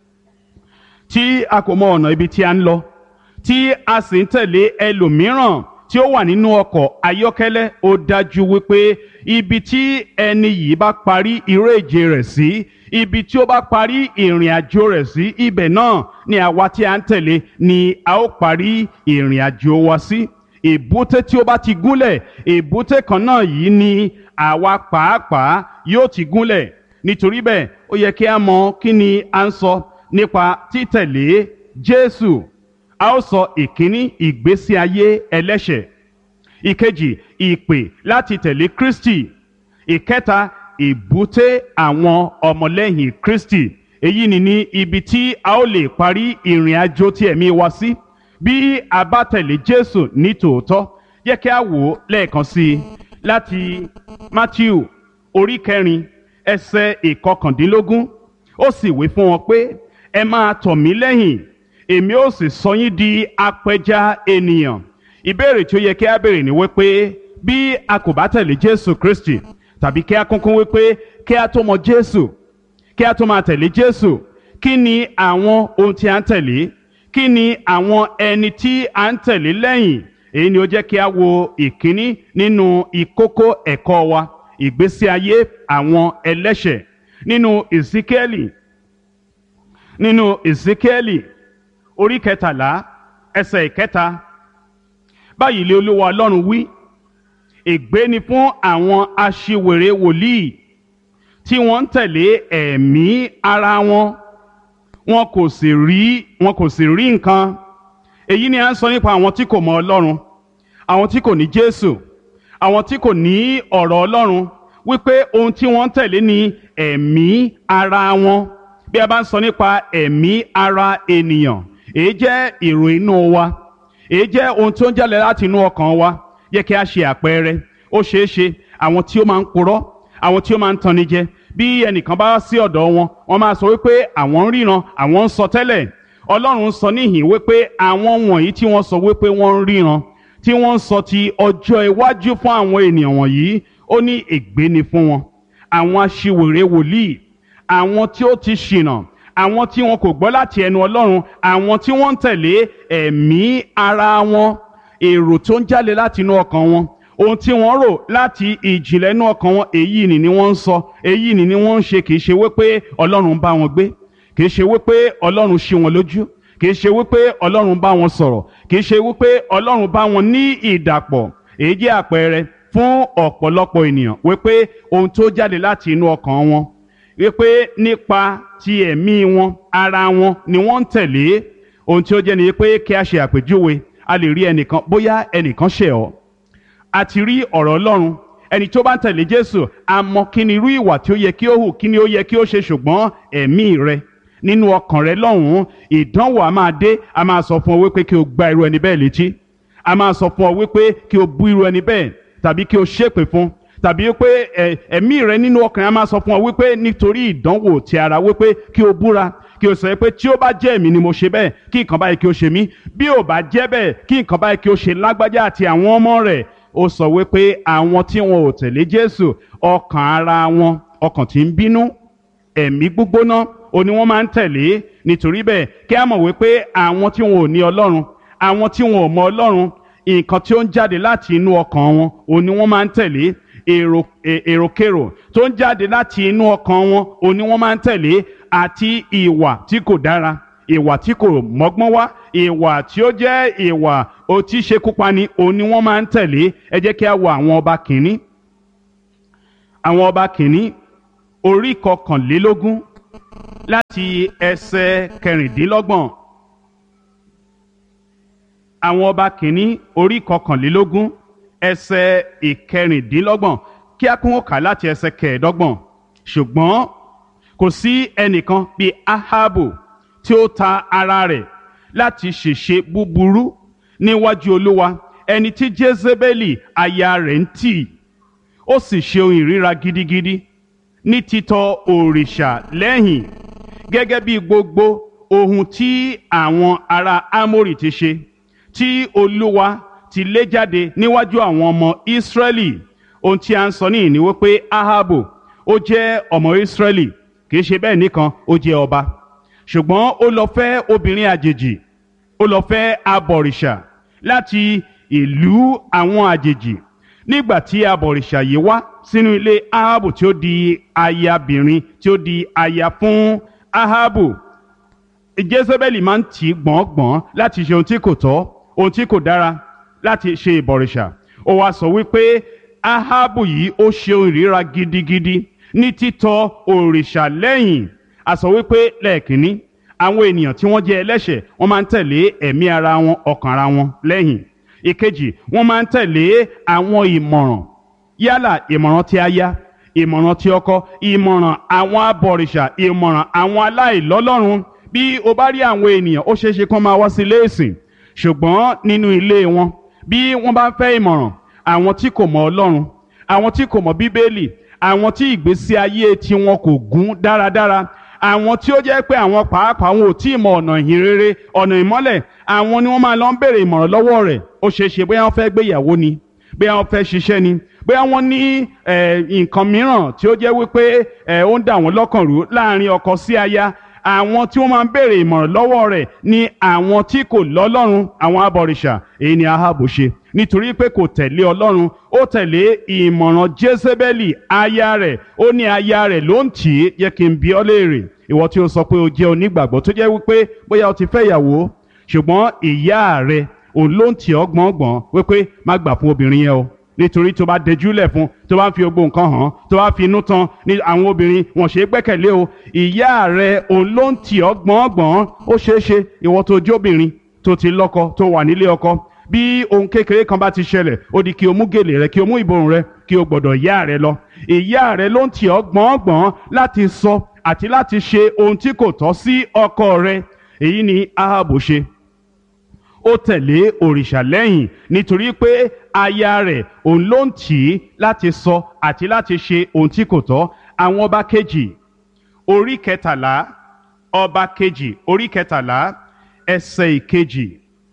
tí a kò mọ ọ̀nà ibi tí a ń lọ tí a sì ń tẹ̀lé ẹlòmíràn tí ó wà nínú ọkọ̀ ayọ́kẹ́lẹ́ ó dájú wípé ibi tí ẹni yìí bá parí eré ìje rẹ̀ sí ibi tí ó bá parí ìrìn àjò rẹ̀ sí ibẹ̀ náà ni àwa tí a ń tẹ̀lé ni a ó parí ìrìn àjò wa sí èbúté tí ó bá ti gúnlẹ̀ èbúté kan náà yìí ni àwa pàápàá yóò ti gúnlẹ̀ nítorí bẹ́ẹ̀ ó yẹ kí a mọ kí ni a ń sọ nípa títẹ̀lé Jésù a ó sọ ìkíní ìgbésí ayé ẹlẹ́ṣẹ̀ ìkejì ìpè láti tẹ̀lé Kristi ìkẹta ìbúté àwọn ọmọlẹ́yìn Kristi èyí ni ní ibi tí a ó lè parí ìrìn àjò tí ẹ̀mí wa sí bí a bá tẹ̀lé Jésù ní tòótọ́ yẹ kí a wò ó lẹ́ẹ̀kan sí i láti Matthew orí kẹrin ẹsẹ̀ ìkọkàndínlógún ó sì wí fún wọn pé ẹ máa tọ̀ mí lẹ́yìn èmi ó sì sọ yín di apẹja ènìyàn ìbéèrè tí ó yẹ kí a béèrè ni wípé bí a kò bá tẹ̀lé Jésù Kristi tàbí kí a kúnkún wípé kí a tó mọ Jésù kí a tó máa tẹ̀lé Jésù kí ni àwọn ohun tí a ń tẹ̀lé kí ni àwọn ẹni tí a ń tẹ̀lé lẹ́yìn èyí ni ó jẹ́ kí a wo ìkíní nínú ìkókó ẹ̀kọ́ wa ìgbésí ayé àwọn ẹlẹ́ṣẹ̀ nínú Èsíkẹ́lì nínú Èsíkẹ́lì orí kẹtàlá ẹsẹ̀ ìkẹta báyìí lé olúwa ọlọ́run wí ègbé ni fún àwọn aṣiwèrè wòlíì tí wọ́n ń tẹ̀lé ẹ̀mí ara wọn wọn kò sì rí wọn kò sì rí nǹkan èyí ni à ń sọ nípa àwọn tí kò mọ ọlọ́run àwọn tí kò ní jésù àwọn tí kò ní ọ̀rọ̀ ọlọ́run wípé ohun tí wọ́n ń tẹ̀lé ni ẹ̀mí ara wọn bí a bá ń sọ nípa ẹ̀mí ara ènìyàn èyí jẹ́ èrò inú wa èyí jẹ́ ohun tó ń jáde láti inú ọkàn wa yẹ kí a ṣe àpẹẹrẹ ó ṣeé ṣe àwọn tí ó máa ń purọ́ àwọn tí ó máa ń tanni jẹ bí ẹnìkan bá sí ọ̀dọ̀ wọn wọ́n máa sọ wípé àwọn ń ríran àwọn ń sọ tẹ́lẹ̀ ọlọ́run sọ níhìn wípé àwọn wọ̀nyí tí wọ́n sọ wípé wọ́n ń ríran tí wọ́n ń sọ ti ọjọ́ iwájú fún àwọn ènìyàn wọ̀nyí ó ní ègbé ni fún wọn àwọn aṣiwèrè wòlíì àwọn tí ó ti ṣìnà àwọn tí wọn kò gbọ́ láti ẹnu ọlọ́run àwọn tí wọ́n ń tẹ̀lé ẹ̀mí ara wọn èrò tó ń jáde láti inú ọkàn wọn ohun tí wọ́n rò láti ìjìnlẹ̀ inú ọkàn wọn èyí ni ni wọ́n ń sọ èyí ni ni wọ́n ń ṣe kì í ṣe wípé ọlọ́run bá wọn gbé kì í ṣe wípé ọlọ́run ṣí wọn lójú kì í ṣe wípé ọlọ́run bá wọn sọ̀rọ̀ kì í ṣe wípé ọlọ́run bá wọn ní ìdàpọ̀ èyí jẹ́ àpẹẹrẹ fún ọ̀pọ̀lọpọ̀ ènìyàn wípé ohun tó jáde láti inú ọkàn wọn wípé nípa ti ẹ̀mí wọn ara wọn ni wọ́n ń tẹ̀lé ohun tí ó jẹ́ ni pé kí a ṣe àpèjúwe a lè rí ẹnìkan bóyá ẹnìkan ṣẹ̀ ọ́ a ti rí ọ̀rọ̀ ọlọ́run ẹni tó bá ń tẹ̀lé jésù a mọ kí ni irú ìwà tí ó yẹ kí ó hù kí ni ó yẹ kí ó ṣe ṣùgbọ́n ẹ̀mí rẹ nínú ọkàn rẹ lọ́hùn-ún ìdánwò a máa dé a máa sọ fún ọ wípé kí o gba irú ẹni bẹ́ẹ̀ létí a máa sọ fún ọ wípé kí o bú irú ẹni bẹ́ẹ̀ tàbí kí o ṣépè fún tàbí pé ẹ̀mí rẹ nínú ọkàn rẹ a máa sọ fún ọ wípé nítorí ìdánwò ti ara wípé kí o búra kí o sọ pé tí ó bá jẹ́ èmi ni mo ṣe bẹ́ẹ̀ kí nǹkan báyìí kí o ṣe mí bí ò bá jẹ́ bẹ́ẹ̀ kí nǹkan báyìí kí o ṣe lágbájá àti àwọn ọmọ rẹ̀ ó sọ wípé àwọn tí wọn ò tẹ̀lé Jésù ọkàn ara wọn ọkàn tí ń bínú ẹ̀mí gbígbóná ó ní wọ́n máa ń tẹ̀lé nítorí bẹ́ẹ̀ kí a mọ̀ wípé àwọn tí wọn ò ní Ọlọ́run àwọn tí wọn ò mọ Ọlọ́run nǹkan tí ó ń jáde láti inú ọkàn wọn ó ní wọ́n máa ń tẹ̀lé èrò èròkèrò tó ń jáde láti inú ọkàn wọn ó ní wọ́n máa ń tẹ̀lé àti ìwà tí kò dára ìwà tí kò mọ́gbọ́n wá ìwà tí ó jẹ́ ìwà òtí ṣekúpani òun ni wọ́n máa ń tẹ̀lé ẹ jẹ́ kí a wo àwọn ọba kìíní àwọn ọba kìíní orí kọkànlélógún láti ẹsẹ̀ kẹrìndínlọ́gbọ̀n àwọn ọba kìíní orí kọkànlélógún ẹsẹ̀ ìkẹrìndínlọ́gbọ̀n kí a kún ó kà láti ẹsẹ̀ kẹẹ̀ẹ́dọ́gbọ̀n ṣùgbọ́n kò sí ẹnìkan bíi ahabu tí ó ta ara rẹ̀ láti ṣèṣe búburú níwájú olúwa ẹni tí jezebeli aya rẹ̀ ń tì ó sì ṣe ohun ìríra gidigidi ní títọ̀ òrìṣà lẹ́yìn gẹ́gẹ́ bí gbogbo ohun tí àwọn ará amórì ti ṣe tí olúwa ti lé jáde níwájú àwọn ọmọ ìsírẹ́lì ohun tí a ń sọ níyìn ni wípé ahabu ó jẹ́ ọmọ ìsírẹ́lì kì í ṣe bẹ́ẹ̀ nìkan ó jẹ́ ọba ṣùgbọ́n ó lọ fẹ́ obìnrin àjèjì ó lọ fẹ́ abọ̀rìṣà láti ìlú àwọn àjèjì nígbà tí abọ̀rìṣà yìí wá sínú ilé ahabu tí ó di ayabìnrin tí ó di aya fún ahabu jezebeli máa ń tì í gbọ̀ngbọ̀n láti ṣe ohun tí kò tọ́ ohun tí kò dára láti ṣe ìbọ̀rìṣà ó wá sọ wípé ahabu yìí ó ṣe ohun ìríra gidigidi ní títọ̀ òrìṣà lẹ́yìn a sọ wípé lẹ́ẹ̀kínní àwọn ènìyàn tí wọ́n jẹ́ ẹlẹ́ṣẹ̀ wọ́n máa ń tẹ̀lé ẹ̀mí ara wọn ọkàn ara wọn lẹ́yìn ìkejì wọ́n máa ń tẹ̀lé àwọn ìmọ̀ràn yálà ìmọ̀ràn tí aya ìmọ̀ràn tí ọkọ ìmọ̀ràn àwọn abọ̀rìṣà ìmọ̀ràn àwọn aláìlọ́lọ́run bí o bá rí àwọn ènìyàn ó ṣeé ṣe kán máa wá sí ilé ìsìn ṣùgbọ́n nínú ilé wọn bí wọ́n bá ń fẹ́ ìmọ̀ràn àwọn tí kò mọ ọlọ́run àwọn tí kò mọ bíbélì àwọn tí ìgbésí ayé tiwọn kò gún dáradára àwọn tí ó jẹ́ pé àwọn pàápàá wọn ò tí ì mọ ọ̀nà ìhìn rere ọ̀nà ìmọ́lẹ̀ àwọn ni wọ́n máa lọ ń béèrè ìmọ̀ràn lọ́wọ́ rẹ̀ ó ṣeé ṣe bóyá wọ́n fẹ́ gbéyàwó ni bóyá wọ́n fẹ́ ṣiṣẹ́ ni bóyá wọ́n ní nǹkan mìíràn tí ó jẹ́ wípé ó ń dà wọ́n lọ́kàn rú láàrin ọkọ sí aya àwọn tí wọ́n máa ń béèrè ìmọ̀ràn lọ́wọ́ rẹ̀ ni àwọn tí kò lọ́lọ́run àwọn abọ̀rìṣà èyí ni ahabu ṣe nítorí pé kò tẹ̀lé ọlọ́run ó tẹ̀lé ìmọ̀ràn jezebeli aya rẹ̀ ó ní aya rẹ̀ ló ń tì í yẹ kí n bi ọ́ léèrè ìwọ tí ó sọ pé o jẹ́ onígbàgbọ́ tó jẹ́ wípé bóyá o ti fẹ́ ìyàwó ṣùgbọ́n ìyá rẹ̀ òun ló ń tì ọ́ gbọ̀ngbọ̀n wípé má gbà fún obìnrin yẹn o nítorí tó bá dẹjúlẹ̀ fún tó bá ń fi gbogbo nǹkan hàn tó bá fi inú tán ní àwọn obìnrin wọn ṣe é gbẹ́kẹ̀lé o ìyá rẹ̀ òun ló ń tì ọ́ gbọ̀ngbọ̀n ó ṣeé ṣe ìwọ tó jóbìnrin tó ti lọ́kọ tó wà nílé ọkọ bí ohun kékeré kan bá ti ṣẹlẹ̀ ó di kí o mú gèlè rẹ kí o mú ìborùn rẹ kí o gbọ́dọ̀ ìyá rẹ lọ ìyá rẹ ló ń tì ọ́ gbọ̀ngbọ̀n láti sọ àti láti ṣe ohun tí kò tọ́ sí ọkọ rẹ èyí ni ahabu ṣe ó tẹ̀lé òrìṣà lẹ́yìn nítorí pé aya rẹ̀ òun ló ń tì í láti sọ àti láti ṣe ohun tí kò tọ́ àwọn ọba kejì orí kẹtàlá ọba kejì orí kẹtàlá ẹsẹ̀ ìkejì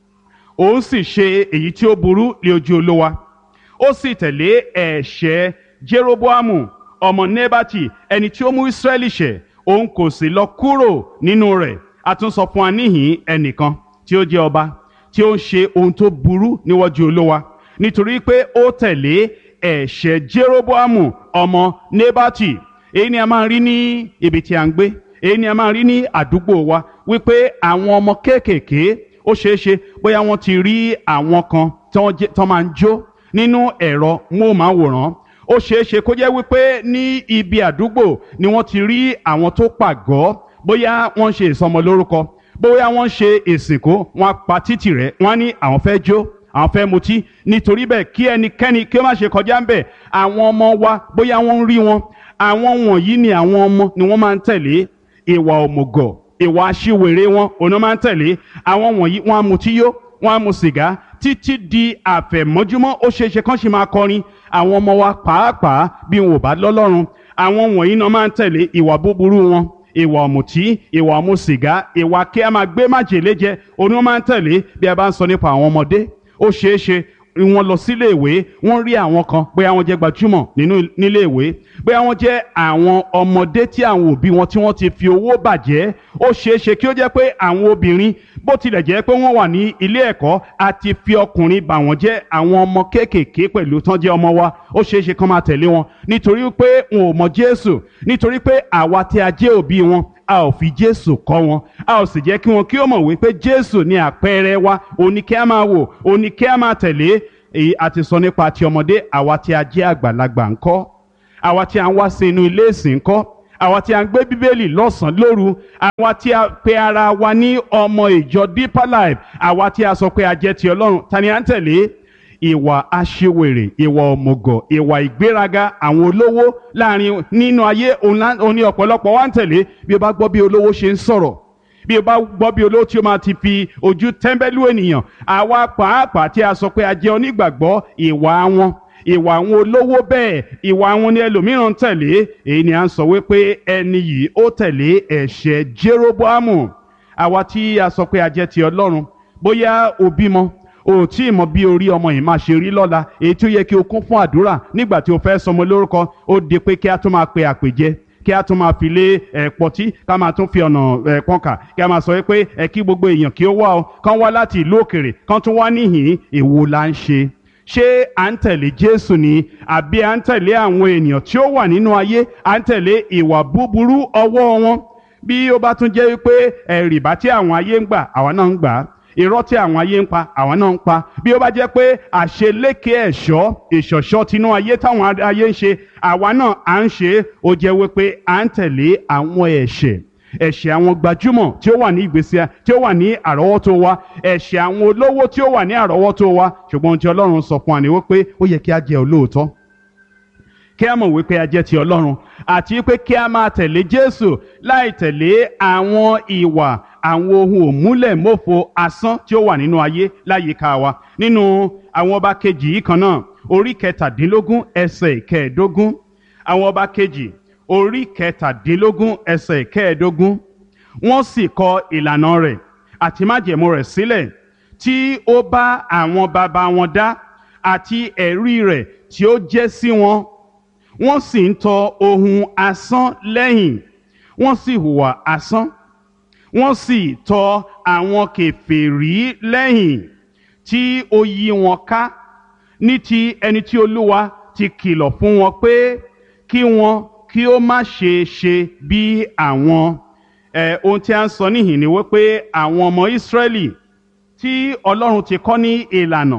òun sì ṣe èyí tí ó burú lé ojú olówa ó sì tẹ̀lé ẹ̀ṣẹ̀ jeroboamu ọmọ nebati ẹni tí ó mú israẹli ṣẹ̀ òun kò sì lọ kúrò nínú rẹ̀ a tún sọ fún wa níhìn ẹnìkan tí ó jẹ́ ọba tí ó ń ṣe ohun tó burú níwájú olówa nítorí pé ó tẹ̀lé ẹ̀ṣẹ̀ jeroboamu ọmọ nebati èyí ni a máa rí ní ibi tí a ń gbé èyí ni a máa rí ní àdúgbò wa wípé àwọn ọmọ kéékèèké ó ṣeé ṣe bóyá wọ́n ti rí àwọn kan tó máa ń jó nínú ẹ̀rọ móhùnmáwòrán ó ṣeé ṣe kó jẹ́ wípé ní ibi àdúgbò ni wọ́n ti rí àwọn tó pàgọ́ bóyá wọ́n ń ṣe ìsọmọlórúkọ bóyá wọ́n ń ṣe ìsìnkú wọ́n pa títì rẹ̀ wọ́n á ní àwọn fẹ́ jó àwọn fẹ́ mutí nítorí bẹ́ẹ̀ kí ẹnikẹ́ni kí ó má ṣe kọjá ń bẹ̀ àwọn ọmọ wa bóyá wọ́n ń rí wọn àwọn wọ̀nyí ni àwọn ọmọ ni wọ́n máa ń tẹ̀lé ìwà òmùgọ̀ ìwà aṣiwèrè wọn òun máa ń tẹ̀lé àwọn wọ̀nyí wọ́n á mutí yó wọ́n á mu sìgá títí di àfẹ̀mọ́júmọ́ ó ṣeé ṣe kán ṣe máa kọrin àwọn ọmọ wa pàápàá bí wọn ò bá lọ́lọ́run àwọn wọ̀nyí náà máa ń tẹ̀lé ìwà búburú wọn ìwà ọ̀mùtí ìwà ọ̀mù sìgá ìwà kí a máa gbé májèlé jẹ òun máa ń tẹ̀lé bí a bá ń sọ nípa àwọn ọmọdé ó ṣeé ṣe wọ́n lọ sílé ìwé wọ́n rí àwọn kan bóyá wọ́n jẹ́ gbajúmọ̀ nínú nílé ìwé bóyá wọ́n jẹ́ àwọn ọmọdé tí àwọn òbí wọn tí wọ́n ti fi owó bàjẹ́ ó ṣeé ṣe kí ó jẹ́ pé àwọn obìnrin bó tilẹ̀ jẹ́ pé wọ́n wà ní ilé ẹ̀kọ́ àti fi ọkùnrin bà wọ́n jẹ́ àwọn ọmọ kéékèèké pẹ̀lú tán jẹ́ ọmọ wa ó ṣeé ṣe kán máa tẹ̀lé wọn nítorí pé wọn ò mọ Jésù nítorí pé àwa tí a jẹ́ òbí wọn a ò fi jésù kọ́ wọn a ò sì jẹ́ kí wọn kí ó mọ̀ wípé jésù ni àpẹẹrẹ wa òní kí a máa wò òní kí a máa tẹ̀lé èyí a ti sọ nípa ti ọmọdé àwa tí a jẹ́ àgbàlagbà ńkọ́ àwa tí a ń wá sí inú ilé ìsìn kọ́ àwa tí a ń gbé bíbélì lọ́sàn-án lóru àwa tí a pe ara wa ní ọmọ ìjọ deeper life àwa tí a sọ pé a jẹ́ ti ọlọ́run ta ni à ń tẹ̀lé ìwà aṣiwèrè ìwà òmùgọ̀ ìwà ìgbéraga àwọn olówó láàrin nínú ayé òun ní ọ̀pọ̀lọpọ̀ wa ń tẹ̀lé bí o bá gbọ́ bí olówó ṣe ń sọ̀rọ̀ bí o bá gbọ́ bí olówó tí o máa ti fi ojú tẹ́ḿbẹ́lú ènìyàn àwa pàápàá tí a sọ pé a jẹ́ onígbàgbọ́ ìwà wọn ìwà àwọn olówó bẹ́ẹ̀ ìwà àwọn ni ẹlòmíràn ń tẹ̀lé èyí ni à ń sọ wípé ẹni yìí ó tẹ̀lé ẹ̀ṣẹ̀ Jeroboamu àwa tí a sọ pé a jẹ́ ti Ọlọ́run bóyá o bímọ o tí ì mọ bí orí ọmọ yìí máa ṣe rí lọ́la èyí tí ó yẹ kí o kún fún àdúrà nígbà tí o fẹ́ sọmọ lórúkọ ó di pé kí a tún máa pe àpèjẹ kí a tún máa fi lé ẹ̀ pọtí ká máa tún fi ọ̀nà ẹ̀ pọ́nkà kí a máa sọ pé ẹ kí gbogbo èèyàn kí ó wá o kán wá láti ìlú òkèrè kán tún wá níhìn èwo la ń ṣe ṣé à ń tẹ̀lé Jésù ni àbí à ń tẹ̀lé àwọn ènìyàn tí ó wà nínú ayé à ń tẹ̀lé ìwà búburú ọwọ́ wọn bí ó bá tún jẹ́ wípé ẹ̀rìbá tí àwọn ayé ń gbà àwa náà ń gbà á irọ́ tí àwọn ayé ń pa àwọn náà ń pa bí ó bá jẹ́ pé àṣeléke ẹ̀ṣọ́ ìṣọ̀ṣọ́ tinú ayé táwọn ayé ń ṣe àwa náà à ń ṣe é ó jẹ́ wípé à ń tẹ̀lé àwọn ẹ̀ṣẹ̀ ẹ̀ṣẹ̀ àwọn gbajúmọ̀ tí ó wà ní ìgbésí tí ó wà ní àrọ́wọ́tó wa ẹ̀ṣẹ̀ àwọn olówó tí ó wà ní àrọ́wọ́tó wa ṣùgbọ́n ohun tí Ọlọ́run sọ fún wa ni wípé ó yẹ kí a jẹ́ olóòótọ́ kí a mọ̀ wípé a jẹ́ ti Ọlọ́run àti wípé kí a máa tẹ̀lé Jésù láì tẹ̀lé àwọn ìwà àwọn ohun òmúlẹ̀mófo asán tí ó wà nínú ayé láyìíká wa nínú àwọn ọba kejì yìí kan náà orí kẹtàdínlógún ẹsẹ̀ ìkẹẹ̀ẹ́dógún àwọn ọba kejì orí kẹtàdínlógún ẹsẹ̀ ìkẹẹ̀ẹ́dógún wọ́n sì kọ ìlànà rẹ̀ àti májẹ̀mú rẹ̀ sílẹ̀ tí ó bá àwọn baba wọn dá àti ẹ̀rí rẹ̀ tí ó jẹ́ sí wọn wọ́n sì ń tọ ohun asán lẹ́yìn wọ́n sì hùwà asán wọ́n sì tọ àwọn kèfèrí lẹ́yìn tí ó yí wọn ká ní ti ẹni tí olúwa ti kìlọ̀ fún wọn pé kí wọn kí ó má ṣe ṣe bí àwọn ẹ ohun tí a ń sọ níhìn ni wípé àwọn ọmọ Ísírẹ́lì tí Ọlọ́run ti kọ́ ní ìlànà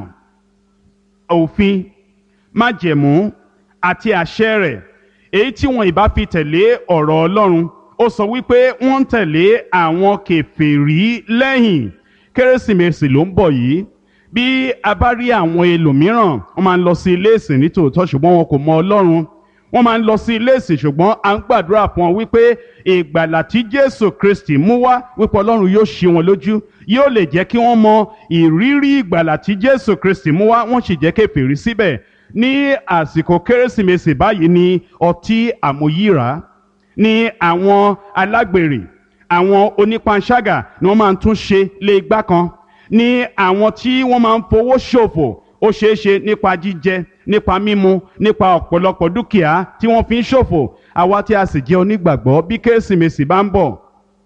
òfin májẹ̀mú àti àṣẹ rẹ̀ èyí tí wọn ìbá fi tẹ̀lé ọ̀rọ̀ Ọlọ́run ó sọ wípé wọ́n ń tẹ̀lé àwọn kèfèrí lẹ́yìn kérésìmesì ló ń bọ̀ yìí bí a bá rí àwọn ẹlòmíràn wọ́n máa ń lọ sí ilé ìsìn nítòótọ́ ṣùgbọ́n wọn kò mọ Ọlọ́run wọ́n máa ń lọ sí ilé ìsìn ṣùgbọ́n à ń gbàdúrà fún wọn wípé ìgbàlà tí Jésù Kristi mú wá wípé Ọlọ́run yóò ṣí wọn lójú yóò lè jẹ́ kí wọ́n mọ ìrírí ìgbàlà tí Jésù Kristi mú wá wọ́n sì jẹ́ kèfèrí síbẹ̀ ní àsìkò kérésìmesì báyìí ni ọtí àmúyíra ní àwọn alágbèrè àwọn onípanṣágà ni wọ́n máa ń tún ṣe lé igbá kan ní àwọn tí wọ́n máa ń fowó ṣòfò ó ṣeé ṣe nípa jíjẹ nípa mímu nípa ọ̀pọ̀lọpọ̀ dúkìá tí wọ́n fi ń ṣòfò àwa tí a sì jẹ́ onígbàgbọ́ bí kérésìmesì bá ń bọ̀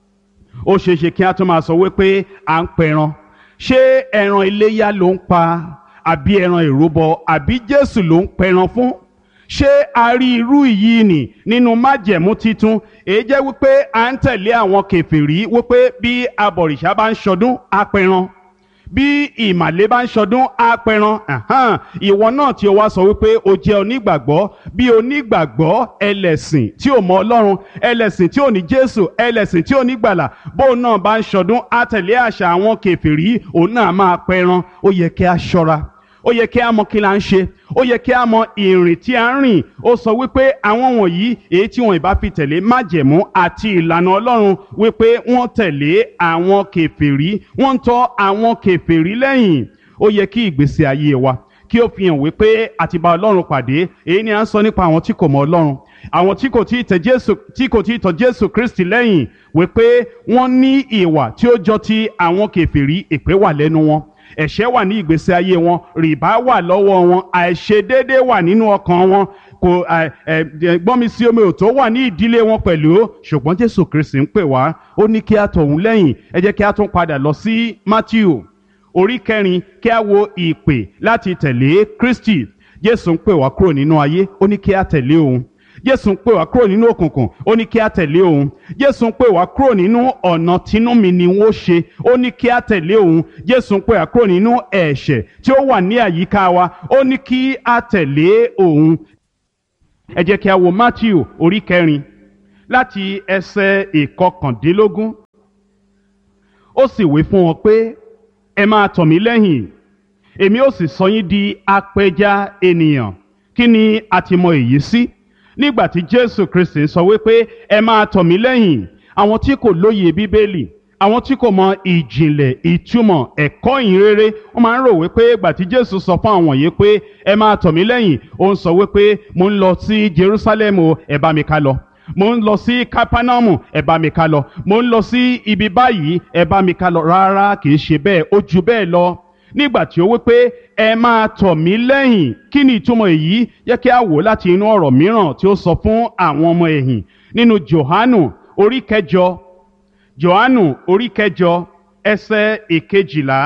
ó ṣeé ṣe kí a tún máa sọ wípé à ń pẹran ṣé ẹran iléyá ló ń pa àbí ẹran ìrúbọ àbí Jésù ló ń pẹran fún ṣé a rí irú yìí nì nínú májẹ̀mú titun èyí jẹ́ wípé à ń tẹ̀lé àwọn kèfèrí wípé bí abọ̀rìṣà bá ń ṣọdún apẹran bí ìmàlé bá ń ṣọdún apẹran ìwọ náà tí o wá sọ wípé o jẹ́ onígbàgbọ́ bí onígbàgbọ́ ẹlẹ́sìn tí ò mọ Ọlọ́run ẹlẹ́sìn tí ò ní Jésù ẹlẹ́sìn tí ò ní gbàlà bóun náà bá ń ṣọdún á tẹ̀lé àṣà àwọn kèfèrí òun náà máa pẹran ó yẹ kí a ṣọ́ra ó yẹ kí a mọ kí la ń ṣe ó yẹ kí a mọ ìrìn tí a ń rìn ó sọ wípé àwọn wọ̀nyí èyí tí wọn ìbá fi tẹ̀lé májẹ̀mú àti ìlànà Ọlọ́run wípé wọ́n tẹ̀lé àwọn kèfèrí wọ́n ń tọ̀ àwọn kèfèrí lẹ́yìn ó yẹ kí ìgbésí ayé wa kí ó fi hàn wípé àti bá Ọlọ́run pàdé èyí ni à ń sọ nípa àwọn tí kò mọ Ọlọ́run àwọn tí kò tí tẹ Jésù tí kò tí tọ̀ Jésù Kristi lẹ́yìn wípé wọ́n ní ìwà tí ó jọ ti àwọn kèfèrí èpè wà lẹ́nu wọn ẹ̀ṣẹ̀ wà ní ìgbésí ayé wọn rìbá wà lọ́wọ́ wọn àìṣedéédé wà nínú ọkàn wọn kò gbọ́nmi sí omi òtó wà ní ìdílé wọn pẹ̀lú ṣùgbọ́n Jésù Kristi ń pè wá ó ní kí a tọ̀ òun lẹ́yìn ẹ jẹ́ kí a tún padà lọ sí Matthew orí kẹrin kí a wo ìpè láti tẹ̀lé Kristi Jésù ń pè wá kúrò nínú ayé ó ní kí a tẹ̀lé òun jésù ń pè wá kúrò nínú òkùnkùn ó ní kí a tẹ̀lé òun jésù ń pè wá kúrò nínú ọ̀nà tínú mi ni wọ́n ṣe ó ní kí a tẹ̀lé òun jésù ń pè wá kúrò nínú ẹ̀ṣẹ̀ tí ó wà ní àyíká wa ó ní kí a tẹ̀lé òun ẹ jẹ́ kí a wo matthew orí kẹrin láti ẹsẹ̀ ìkọkàndínlógún ó sì wí fún wọn pé ẹ máa tọ̀ mí lẹ́yìn èmi ó sì sọ yín di apẹja ènìyàn kí ni a ti mọ èyí sí nígbà tí jésù kristi sọ wípé ẹ máa tọ̀ mí lẹ́yìn àwọn tí kò lóye bíbélì àwọn tí kò mọ ìjìnlẹ̀ ìtumọ̀ ẹ̀kọ́ ìhìnrere wọ́n máa ń rò wípé ìgbà tí jésù sọ fún àwọn yìí pé ẹ máa tọ̀ mí lẹ́yìn ó ń sọ wípé mo ń lọ sí jerusalem o ẹ bá mi ká lọ mo ń lọ sí kápánámù ẹ bá mi ká lọ mo ń lọ sí ibi báyìí ẹ bá mi ká lọ rárá kì í ṣe bẹ́ẹ̀ ó ju bẹ́ẹ̀ lọ nígbà tí ó wí pé ẹ máa tọ̀ mí lẹ́yìn kí ni ìtumọ̀ èyí yẹ kí a wò láti inú ọ̀rọ̀ mìíràn tí ó sọ fún àwọn ọmọ ẹ̀yìn nínú johanu orí kẹjọ johanu orí kẹjọ ẹsẹ̀ ìkejìlá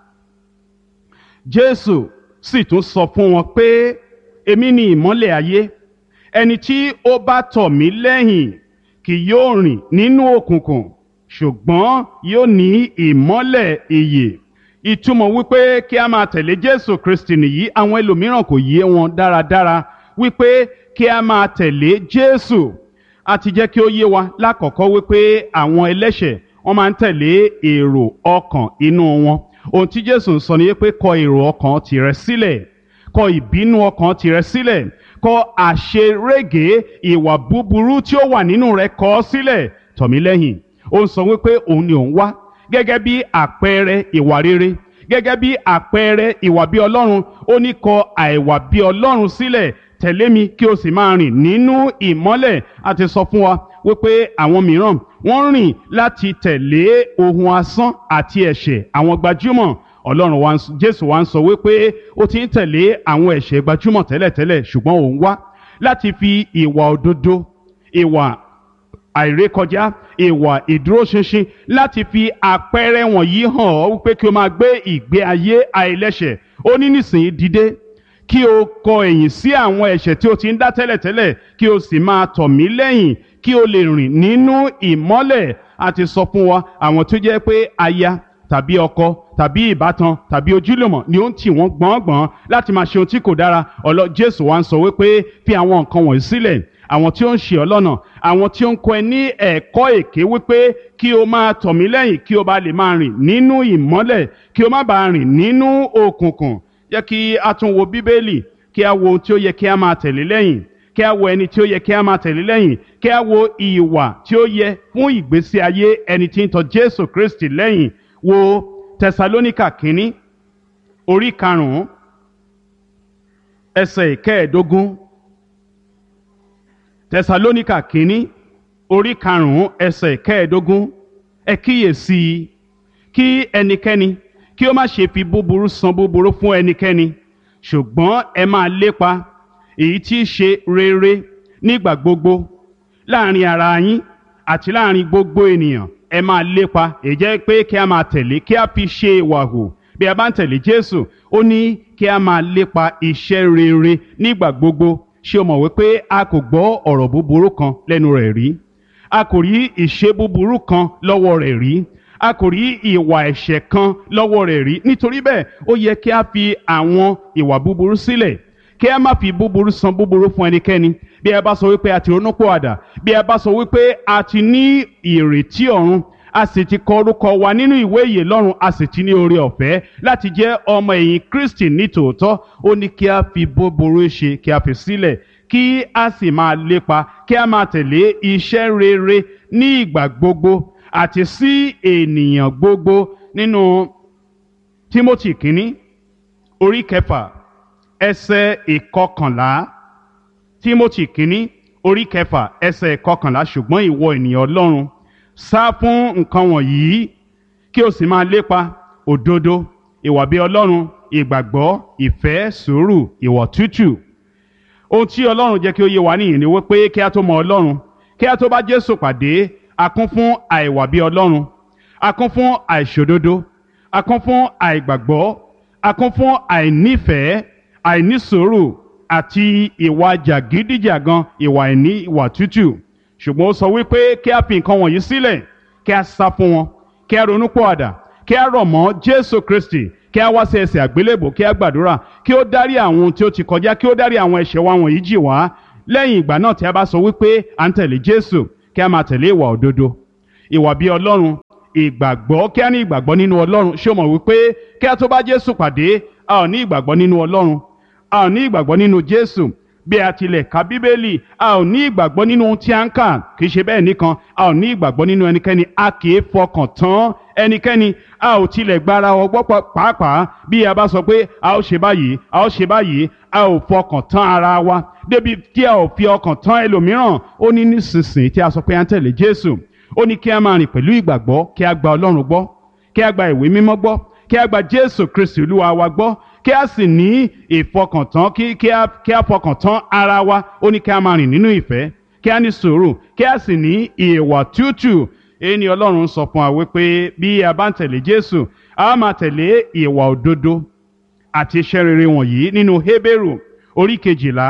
jésù sì tún sọ fún wọn pé èmi ni ìmọ́lẹ̀ ayé ẹni tí ó bá tọ̀ mí lẹ́yìn kì yóò rìn nínú òkùnkùn ṣùgbọ́n yóò ní ìmọ́lẹ̀ ìyè ìtumọ̀ wípé kí a máa tẹ̀lé jésù kristi nìyí àwọn ẹlòmíràn kò yé wọn dáradára wípé kí a máa tẹ̀lé jésù a ti jẹ́ kí ó yé wa lákọ̀ọ́kọ́ wípé àwọn ẹlẹ́ṣẹ̀ wọ́n máa ń tẹ̀lé èrò ọkàn inú wọn ohun tí jésù ń sọ ni wípé kọ èrò ọkàn tìrẹ sílẹ̀ kọ ìbínú ọkàn tìrẹ sílẹ̀ kọ àṣerége ìwà búburú tí ó wà nínú rẹ kọ ọ́ sílẹ̀ tọ̀ mí lẹ́yìn ó ń sọ wípé òun ni òun wá gẹ́gẹ́ bí àpẹẹrẹ ìwà rere gẹ́gẹ́ bí àpẹẹrẹ ìwà bí ọlọ́run ó ní kọ àìwà bí ọlọ́run sílẹ̀ tẹ̀lé mi kí o sì máa rìn nínú ìmọ́lẹ̀ a ti sọ fún wa wípé àwọn mìíràn wọ́n rìn láti tẹ̀lé ohun asán àti ẹ̀ṣẹ̀ àwọn gbajúmọ̀ ọlọ́run wa jésù wa ń sọ wípé ó ti ń tẹ̀lé àwọn ẹ̀ṣẹ̀ gbajúmọ̀ tẹ́lẹ̀tẹ́lẹ̀ ṣùgbọ́n òun wá láti fi ìwà òdodo ìwà àìrékọjá ìwà ìdúróṣinṣin láti fi àpẹẹrẹ wọ̀nyí hàn ọ́ wípé kí o máa gbé ìgbé ayé àìlẹ́ṣẹ̀ ó ní nísìnyí dìde kí o kọ ẹ̀yìn sí àwọn ẹ̀ṣẹ̀ tí o ti ń dá tẹ́lẹ̀tẹ́lẹ̀ kí o sì máa tọ̀ mí lẹ́yìn kí o lè rìn nínú ìmọ́lẹ̀ a ti sọ fún wa àwọn tó jẹ́ pé aya tàbí ọkọ tàbí ìbátan tàbí ojúlùmọ̀ ni ó ń tì wọ́n gbọ̀ngbọ̀n láti máa ṣe ohun tí kò dára ọlọ jésù wa ń sọ wípé fi àwọn nǹkan wọ̀nyí sílẹ̀ àwọn tí ó ń ṣe ọ́ lọ́nà àwọn tí ó ń kọ́ ẹ ní ẹ̀kọ́ èké wípé kí o máa tọ̀ mí lẹ́yìn kí o bá lè máa rìn nínú ìmọ́lẹ̀ kí o má bàa rìn nínú òkùnkùn jẹ́ kí a tún wo bíbélì kí a wo ohun tí ó yẹ kí a máa tẹ̀lé lẹ́yìn kí a wo ẹni tí ó yẹ kí a máa tẹ̀lé lẹ́yìn kí a wo ìwà tí ó yẹ fún ìgbésí ayé ẹni tí ń tọ̀ jésù kristi lẹ́yìn wo tẹsalóníkà kínní orí karùn-ún ẹsẹ̀ ìkẹẹ̀ẹ́dógún tẹsalóníkà kínní orí karùnún ẹsẹ̀ kẹẹ̀ẹ́dógún ẹ kíyèsí i kí ẹnikẹ́ni kí ó má ṣe fi búburú san búburú fún ẹnikẹ́ni ṣùgbọ́n ẹ máa lépa èyí tí í ṣe rere nígbà gbogbo láàrin ara yín àti láàrin gbogbo ènìyàn ẹ máa lépa èyí jẹ́ pé kí a máa tẹ̀lé kí a fi ṣe ìwà hù bí a bá ń tẹ̀lé Jésù ó ní kí a máa lépa iṣẹ́ rere nígbà gbogbo ṣé o mọ̀ wípé a kò gbọ́ ọ̀rọ̀ búburú kan lẹ́nu rẹ̀ rí a kò rí ìṣe búburú kan lọ́wọ́ rẹ̀ rí a kò rí ìwà ẹ̀ṣẹ̀ kan lọ́wọ́ rẹ̀ rí nítorí bẹ́ẹ̀ ó yẹ kí a fi àwọn ìwà búburú sílẹ̀ kí a má fi búburú san búburú fún ẹnikẹ́ni bí ẹ bá sọ wípé a ti ronúpìwàdà bí ẹ bá sọ wípé a ti ní ìrètí ọ̀run a sì ti kọ orúkọ wa nínú ìwé ìyè lọ́run a sì ti ní oore ọ̀fẹ́ láti jẹ́ ọmọ ẹ̀yìn Kristi ní tòótọ́ ó ní kí a fi búburú ṣe kí a fi sílẹ̀ kí a sì máa lépa kí a máa tẹ̀lé iṣẹ́ rere ní ìgbà gbogbo àti sí ènìyàn gbogbo nínú Timothy kínní orí kẹfà ẹsẹ̀ ìkọkànlá Timothy kínní orí kẹfà ẹsẹ̀ ìkọkànlá ṣùgbọ́n ìwọ ènìyàn Ọlọ́run sá fún nǹkan wọ̀nyí kí o sì máa lépa òdodo ìwà bí Ọlọ́run ìgbàgbọ́ ìfẹ́ sùúrù ìwọ̀ tútù ohun tí Ọlọ́run jẹ́ kí ó yé wa nìyí ni wípé kí a tó mọ Ọlọ́run kí a tó bá Jésù pàdé a kún fún àìwà bí Ọlọ́run a kún fún àìṣòdodo a kún fún àìgbàgbọ́ a kún fún àìnífẹ̀ẹ́ àìnísùúrù àti ìwà jàgídíjàgan ìwà àìní ìwà tútù ṣùgbọ́n ó sọ wípé kí a fi nǹkan wọ̀nyí sílẹ̀ kí a sá fún wọn kí a ronú pọ̀àdà kí a rọ̀ mọ́ Jésù Kristi kí a wá sí ẹsẹ̀ àgbélébò kí a gbàdúrà kí ó dárí àwọn ohun tí ó ti kọjá kí ó dárí àwọn ẹ̀ṣẹ̀ wa wọ̀nyí jì wá lẹ́yìn ìgbà náà tí a bá sọ wípé à ń tẹ̀lé Jésù kí a máa tẹ̀lé ìwà òdodo ìwà bí Ọlọ́run ìgbàgbọ́ kí a ní ìgbàgbọ́ nínú Ọlọ́run ṣé o mọ̀ wípé kí a tó bá Jésù pàdé a ò ní ìgbàgbọ́ nínú Ọlọ́run a ò ní ìgbàgbọ́ nínú Jésù bí a tilẹ̀ ka Bíbélì a ò ní ìgbàgbọ́ nínú ohun tí a ń kà kì í ṣe bẹ́ẹ̀ nìkan a ò ní ìgbàgbọ́ nínú ẹnikẹ́ni a kì í fọkàn tán ẹnikẹ́ni a ò tilẹ̀ gbára ọgbọ́ pàápàá bí a bá sọ pé a ó ṣe báyìí a ó ṣe báyìí a ò fọkàn tán ara wa débi tí a ò fi ọkàn tán ẹlòmíràn ó ní nísinsìnyí tí a sọ pé a ń tẹ̀lé Jésù ó ní kí a máa rìn pẹ̀lú ìgbàgbọ́ kí a gba Ọlọ́run gbọ́ kí a gba ìwé mímọ́ gbọ́ kí a gba Jésù Kristi Olúwa wa gbọ́ kí a sì ní ìfọkàntán kí kí a kí a fọkàn tán ara wa ó ní kí a máa rìn nínú ìfẹ́ kí a ní sùúrù kí a sì ní ìwà tútù èyí ni Ọlọ́run sọ fún wa wípé bí a bá ń tẹ̀lé Jésù a máa tẹ̀lé ìwà òdodo àti iṣẹ́ rere wọ̀nyí nínú Hébérù orí kejìlá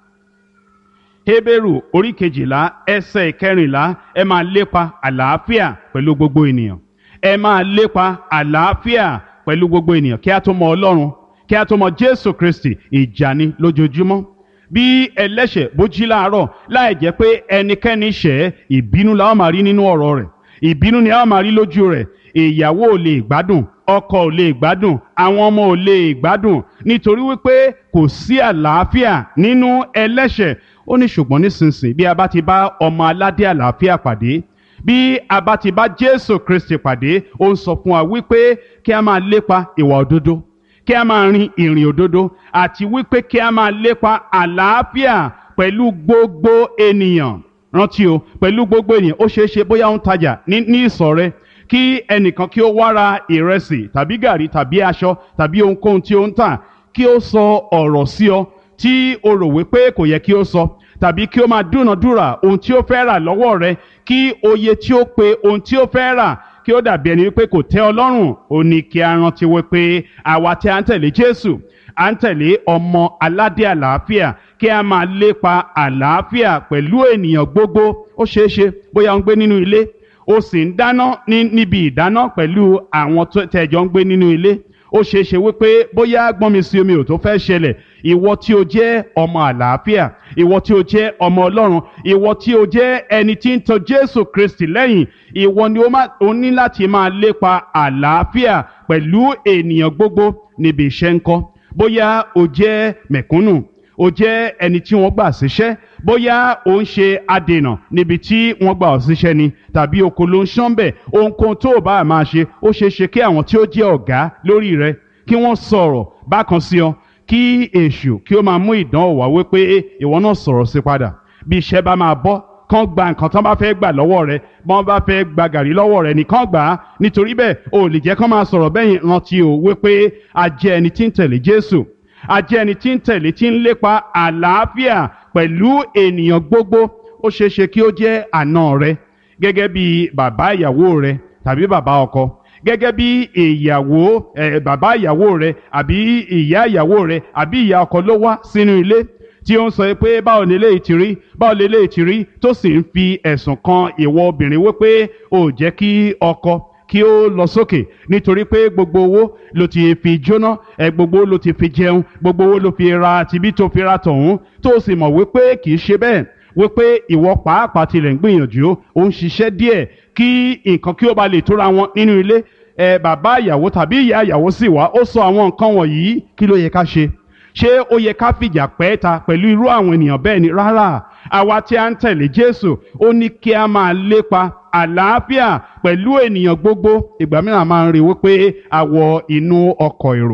Hébérù orí kejìlá ẹsẹ̀ ìkẹrìnlá ẹ máa lépa àlàáfíà pẹ̀lú gbogbo ènìyàn ẹ máa lépa àlàáfíà pẹ̀lú gbogbo ènìyàn kí a tó mọ Ọlọ́run kí a tó mọ Jésù Kristi ìjà ni lójoojúmọ́ bí ẹlẹ́ṣẹ̀ bó jí láàárọ̀ láì jẹ́ pé ẹnikẹ́ni ṣẹ̀ ìbínú la ó máa rí nínú ọ̀rọ̀ rẹ̀ ìbínú ni a ó máa rí lójú rẹ̀ ìyàwó ò lè gbádùn ọkọ ò lè gbádùn àwọn ọmọ ò lè gbádùn nítorí wípé kò sí àlàáfíà nínú ẹlẹ́ṣẹ̀ ó ní ṣùgbọ́n nísinsìnyí bí a bá ti bá ọmọ aládé àlàáfíà pàdé bí a bá ti bá Jésù Kristi pàdé ó ń sọ fún wa wípé kí a máa lépa ìwà òdodo kí a máa rin ìrìn òdodo àti wípé kí a máa lépa àlàáfíà pẹ̀lú gbogbo ènìyàn rántí o pẹ̀lú gbogbo ènìyàn ó ṣeé ṣe bóyá ó ń tajà ní ní ìsọ̀ rẹ kí ẹnìkan kí ó wá ra ìrẹsì tàbí gàrí tàbí aṣọ tàbí ohunkóhun tí ó ń tà kí ó sọ ọ̀rọ̀ sí ọ tí o rò wípé kò yẹ kí ó sọ tàbí kí ó máa dúnàdúrà ohun tí ó fẹ́ rà lọ́wọ́ rẹ kí oye tí ó pe ohun tí ó fẹ́ rà kí ó dàbí ẹni wípé kò tẹ́ ọ lọ́rùn ó ní kí a rántí wípé àwa tí a ń tẹ̀lé Jésù à ń tẹ̀lé ọmọ aládé àlàáfíà kí a máa lépa àlàáfíà pẹ̀lú ènìyàn gbogbo ó ṣeé ṣe bóyá ó ń gbé nínú ilé ó sì ń dáná ní níbi ìdáná pẹ̀lú àwọn tẹ̀jọ́ ń gbé nínú ilé ó ṣeé ṣe wípé bóyá gbọ́nmi sí omi ò tó fẹ́ ṣẹlẹ̀ ìwọ tí o jẹ́ ọmọ àlàáfíà ìwọ tí o jẹ́ ọmọ ọlọ́run ìwọ tí o jẹ́ ẹni tí ń tọ̀ jésù kristi lẹ́yìn ìwọ ni o ní láti máa lépa àlàáfíà pẹ̀lú ènìyàn gbogbo níbi iṣẹ́ ńkọ́ bóyá o jẹ́ mẹ̀kúnnù o jẹ́ ẹni tí wọ́n gbà síṣẹ́ bóyá o ń ṣe adènà níbi tí wọ́n gbà ọ́ síṣẹ́ ni tàbí oko ló ń ṣán bẹ̀ ohunkóhun tó o bá máa ṣe ó ṣeé ṣe kí àwọn tí ó jẹ́ ọ̀gá lórí rẹ kí wọ́n sọ̀rọ̀ bákan sí ọ kí èṣù kí ó máa mú ìdánwò wá wípé ìwọ náà sọ̀rọ̀ sí padà bí iṣẹ́ bá máa bọ́ kán gba nǹkan tán bá fẹ́ gbà lọ́wọ́ rẹ bọ́n bá fẹ́ gba gàrí lọ́wọ́ rẹ nìkan gbà á nítorí bẹ́ẹ̀ o lè jẹ́ kán máa sọ̀rọ̀ bẹ́yìn rántí o wípé a jẹ́ ẹni tí ń tẹ̀lé Jésù a jẹ́ ẹni tí ń tẹ̀lé tí ń lépa àlàáfíà pẹ̀lú ènìyàn gbogbo ó ṣeé ṣe kí ó jẹ́ àna rẹ gẹ́gẹ́ bí bàbá ìyàwó rẹ tàbí bàbá ọkọ gẹ́gẹ́ bí ìyàwó ẹ̀ bàbá ìyàwó rẹ àbí ìyá ìyàwó rẹ àbí ìyá ọkọ ló wá sínú ilé tí ó ń sọ pé báwo lè léyìí ti rí báwo lè léyìí ti rí tó sì ń fi ẹ̀sùn kan ìwọ obìnrin wípé ò jẹ́ kí ọkọ kí ó lọ sókè nítorí pé gbogbo owó ló ti fi jóná ẹ gbogbo ló ti fi jẹun gbogbo owó ló fi ra tibí tó fi ra tọ̀hún tó sì mọ̀ wípé kì í ṣe bẹ́ẹ̀ wípé ìwọ pàápàá tilẹ̀ ń gbìyànjú ó ń ṣiṣẹ́ díẹ̀ kí nǹkan kí ó ba lè tóra wọn nínú ilé ẹ bàbá ìyàwó tàbí ìyá ìyàwó sì wá ó sọ àwọn nǹkan wọ̀nyí kí ló yẹ ká ṣe ṣé ó yẹ ká fìjà pẹ́ ta pẹ̀lú irú àwọn ènìyàn bẹ́ẹ̀ ni rárá àwa tí a ń tẹ̀lé Jésù ó ní kí a máa lépa àlàáfíà pẹ̀lú ènìyàn gbogbo ìgbà mìíràn máa ń rí wípé a wọ inú ọkọ̀ èrò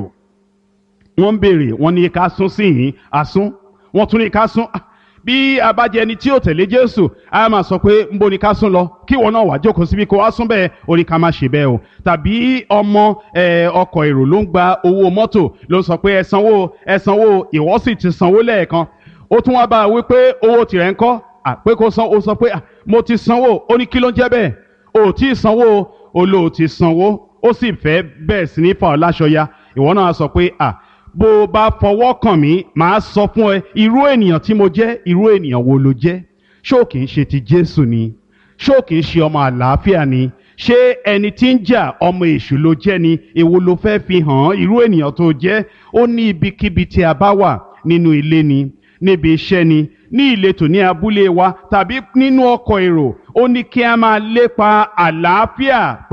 wọ́n ń béèrè wọ́n ní ká sún sí yìí àsún wọ́n tún ní ká sún bí a bá jẹ ẹni tí ò tẹ̀lé Jésù a máa sọ pé ń bo ni ká sún lọ kí wọn náà wá jókòó síbi kó wá sún bẹ́ẹ̀ ó ní ká má ṣe bẹ́ẹ̀ o tàbí ọmọ ọkọ̀ èrò ló ń gba owó mọ́tò ló ń sọ pé ẹ sanwó ẹ sanwó ìwọ sì ti sanwó lẹ́ẹ̀kan ó tún wá bá a wí pé owó tirẹ̀ ń kọ́ àpé kó san ó sọ pé mo ti sanwó ó ní kí ló ń jẹ́ bẹ́ẹ̀ o ò tí ì sanwó o lò ó ti sanwó ó sì fẹ́ bẹ́ẹ̀ sí ní fa ọ́ láṣọ ya ìwọ náà sọ pé à bó o bá fọwọ́ kàn mí màá sọ fún ẹ irú ènìyàn tí mo jẹ́ irú ènìyàn wo ló jẹ́ ṣó kìí ṣe ti Jésù ni ṣó kìí ṣe ọmọ àlàáfíà ni ṣé ẹni tí ń jà ọmọ èṣù ló jẹ́ ni èwo ló fẹ́ fi hàn irú ènìyàn tó jẹ́ ó ní ibikíbi tí a bá wà nínú ilé ni níbi iṣẹ́ ni ní ìletò ní abúlé wa tàbí nínú ọkọ̀ èrò ó ní kí a máa lépa àlàáfíà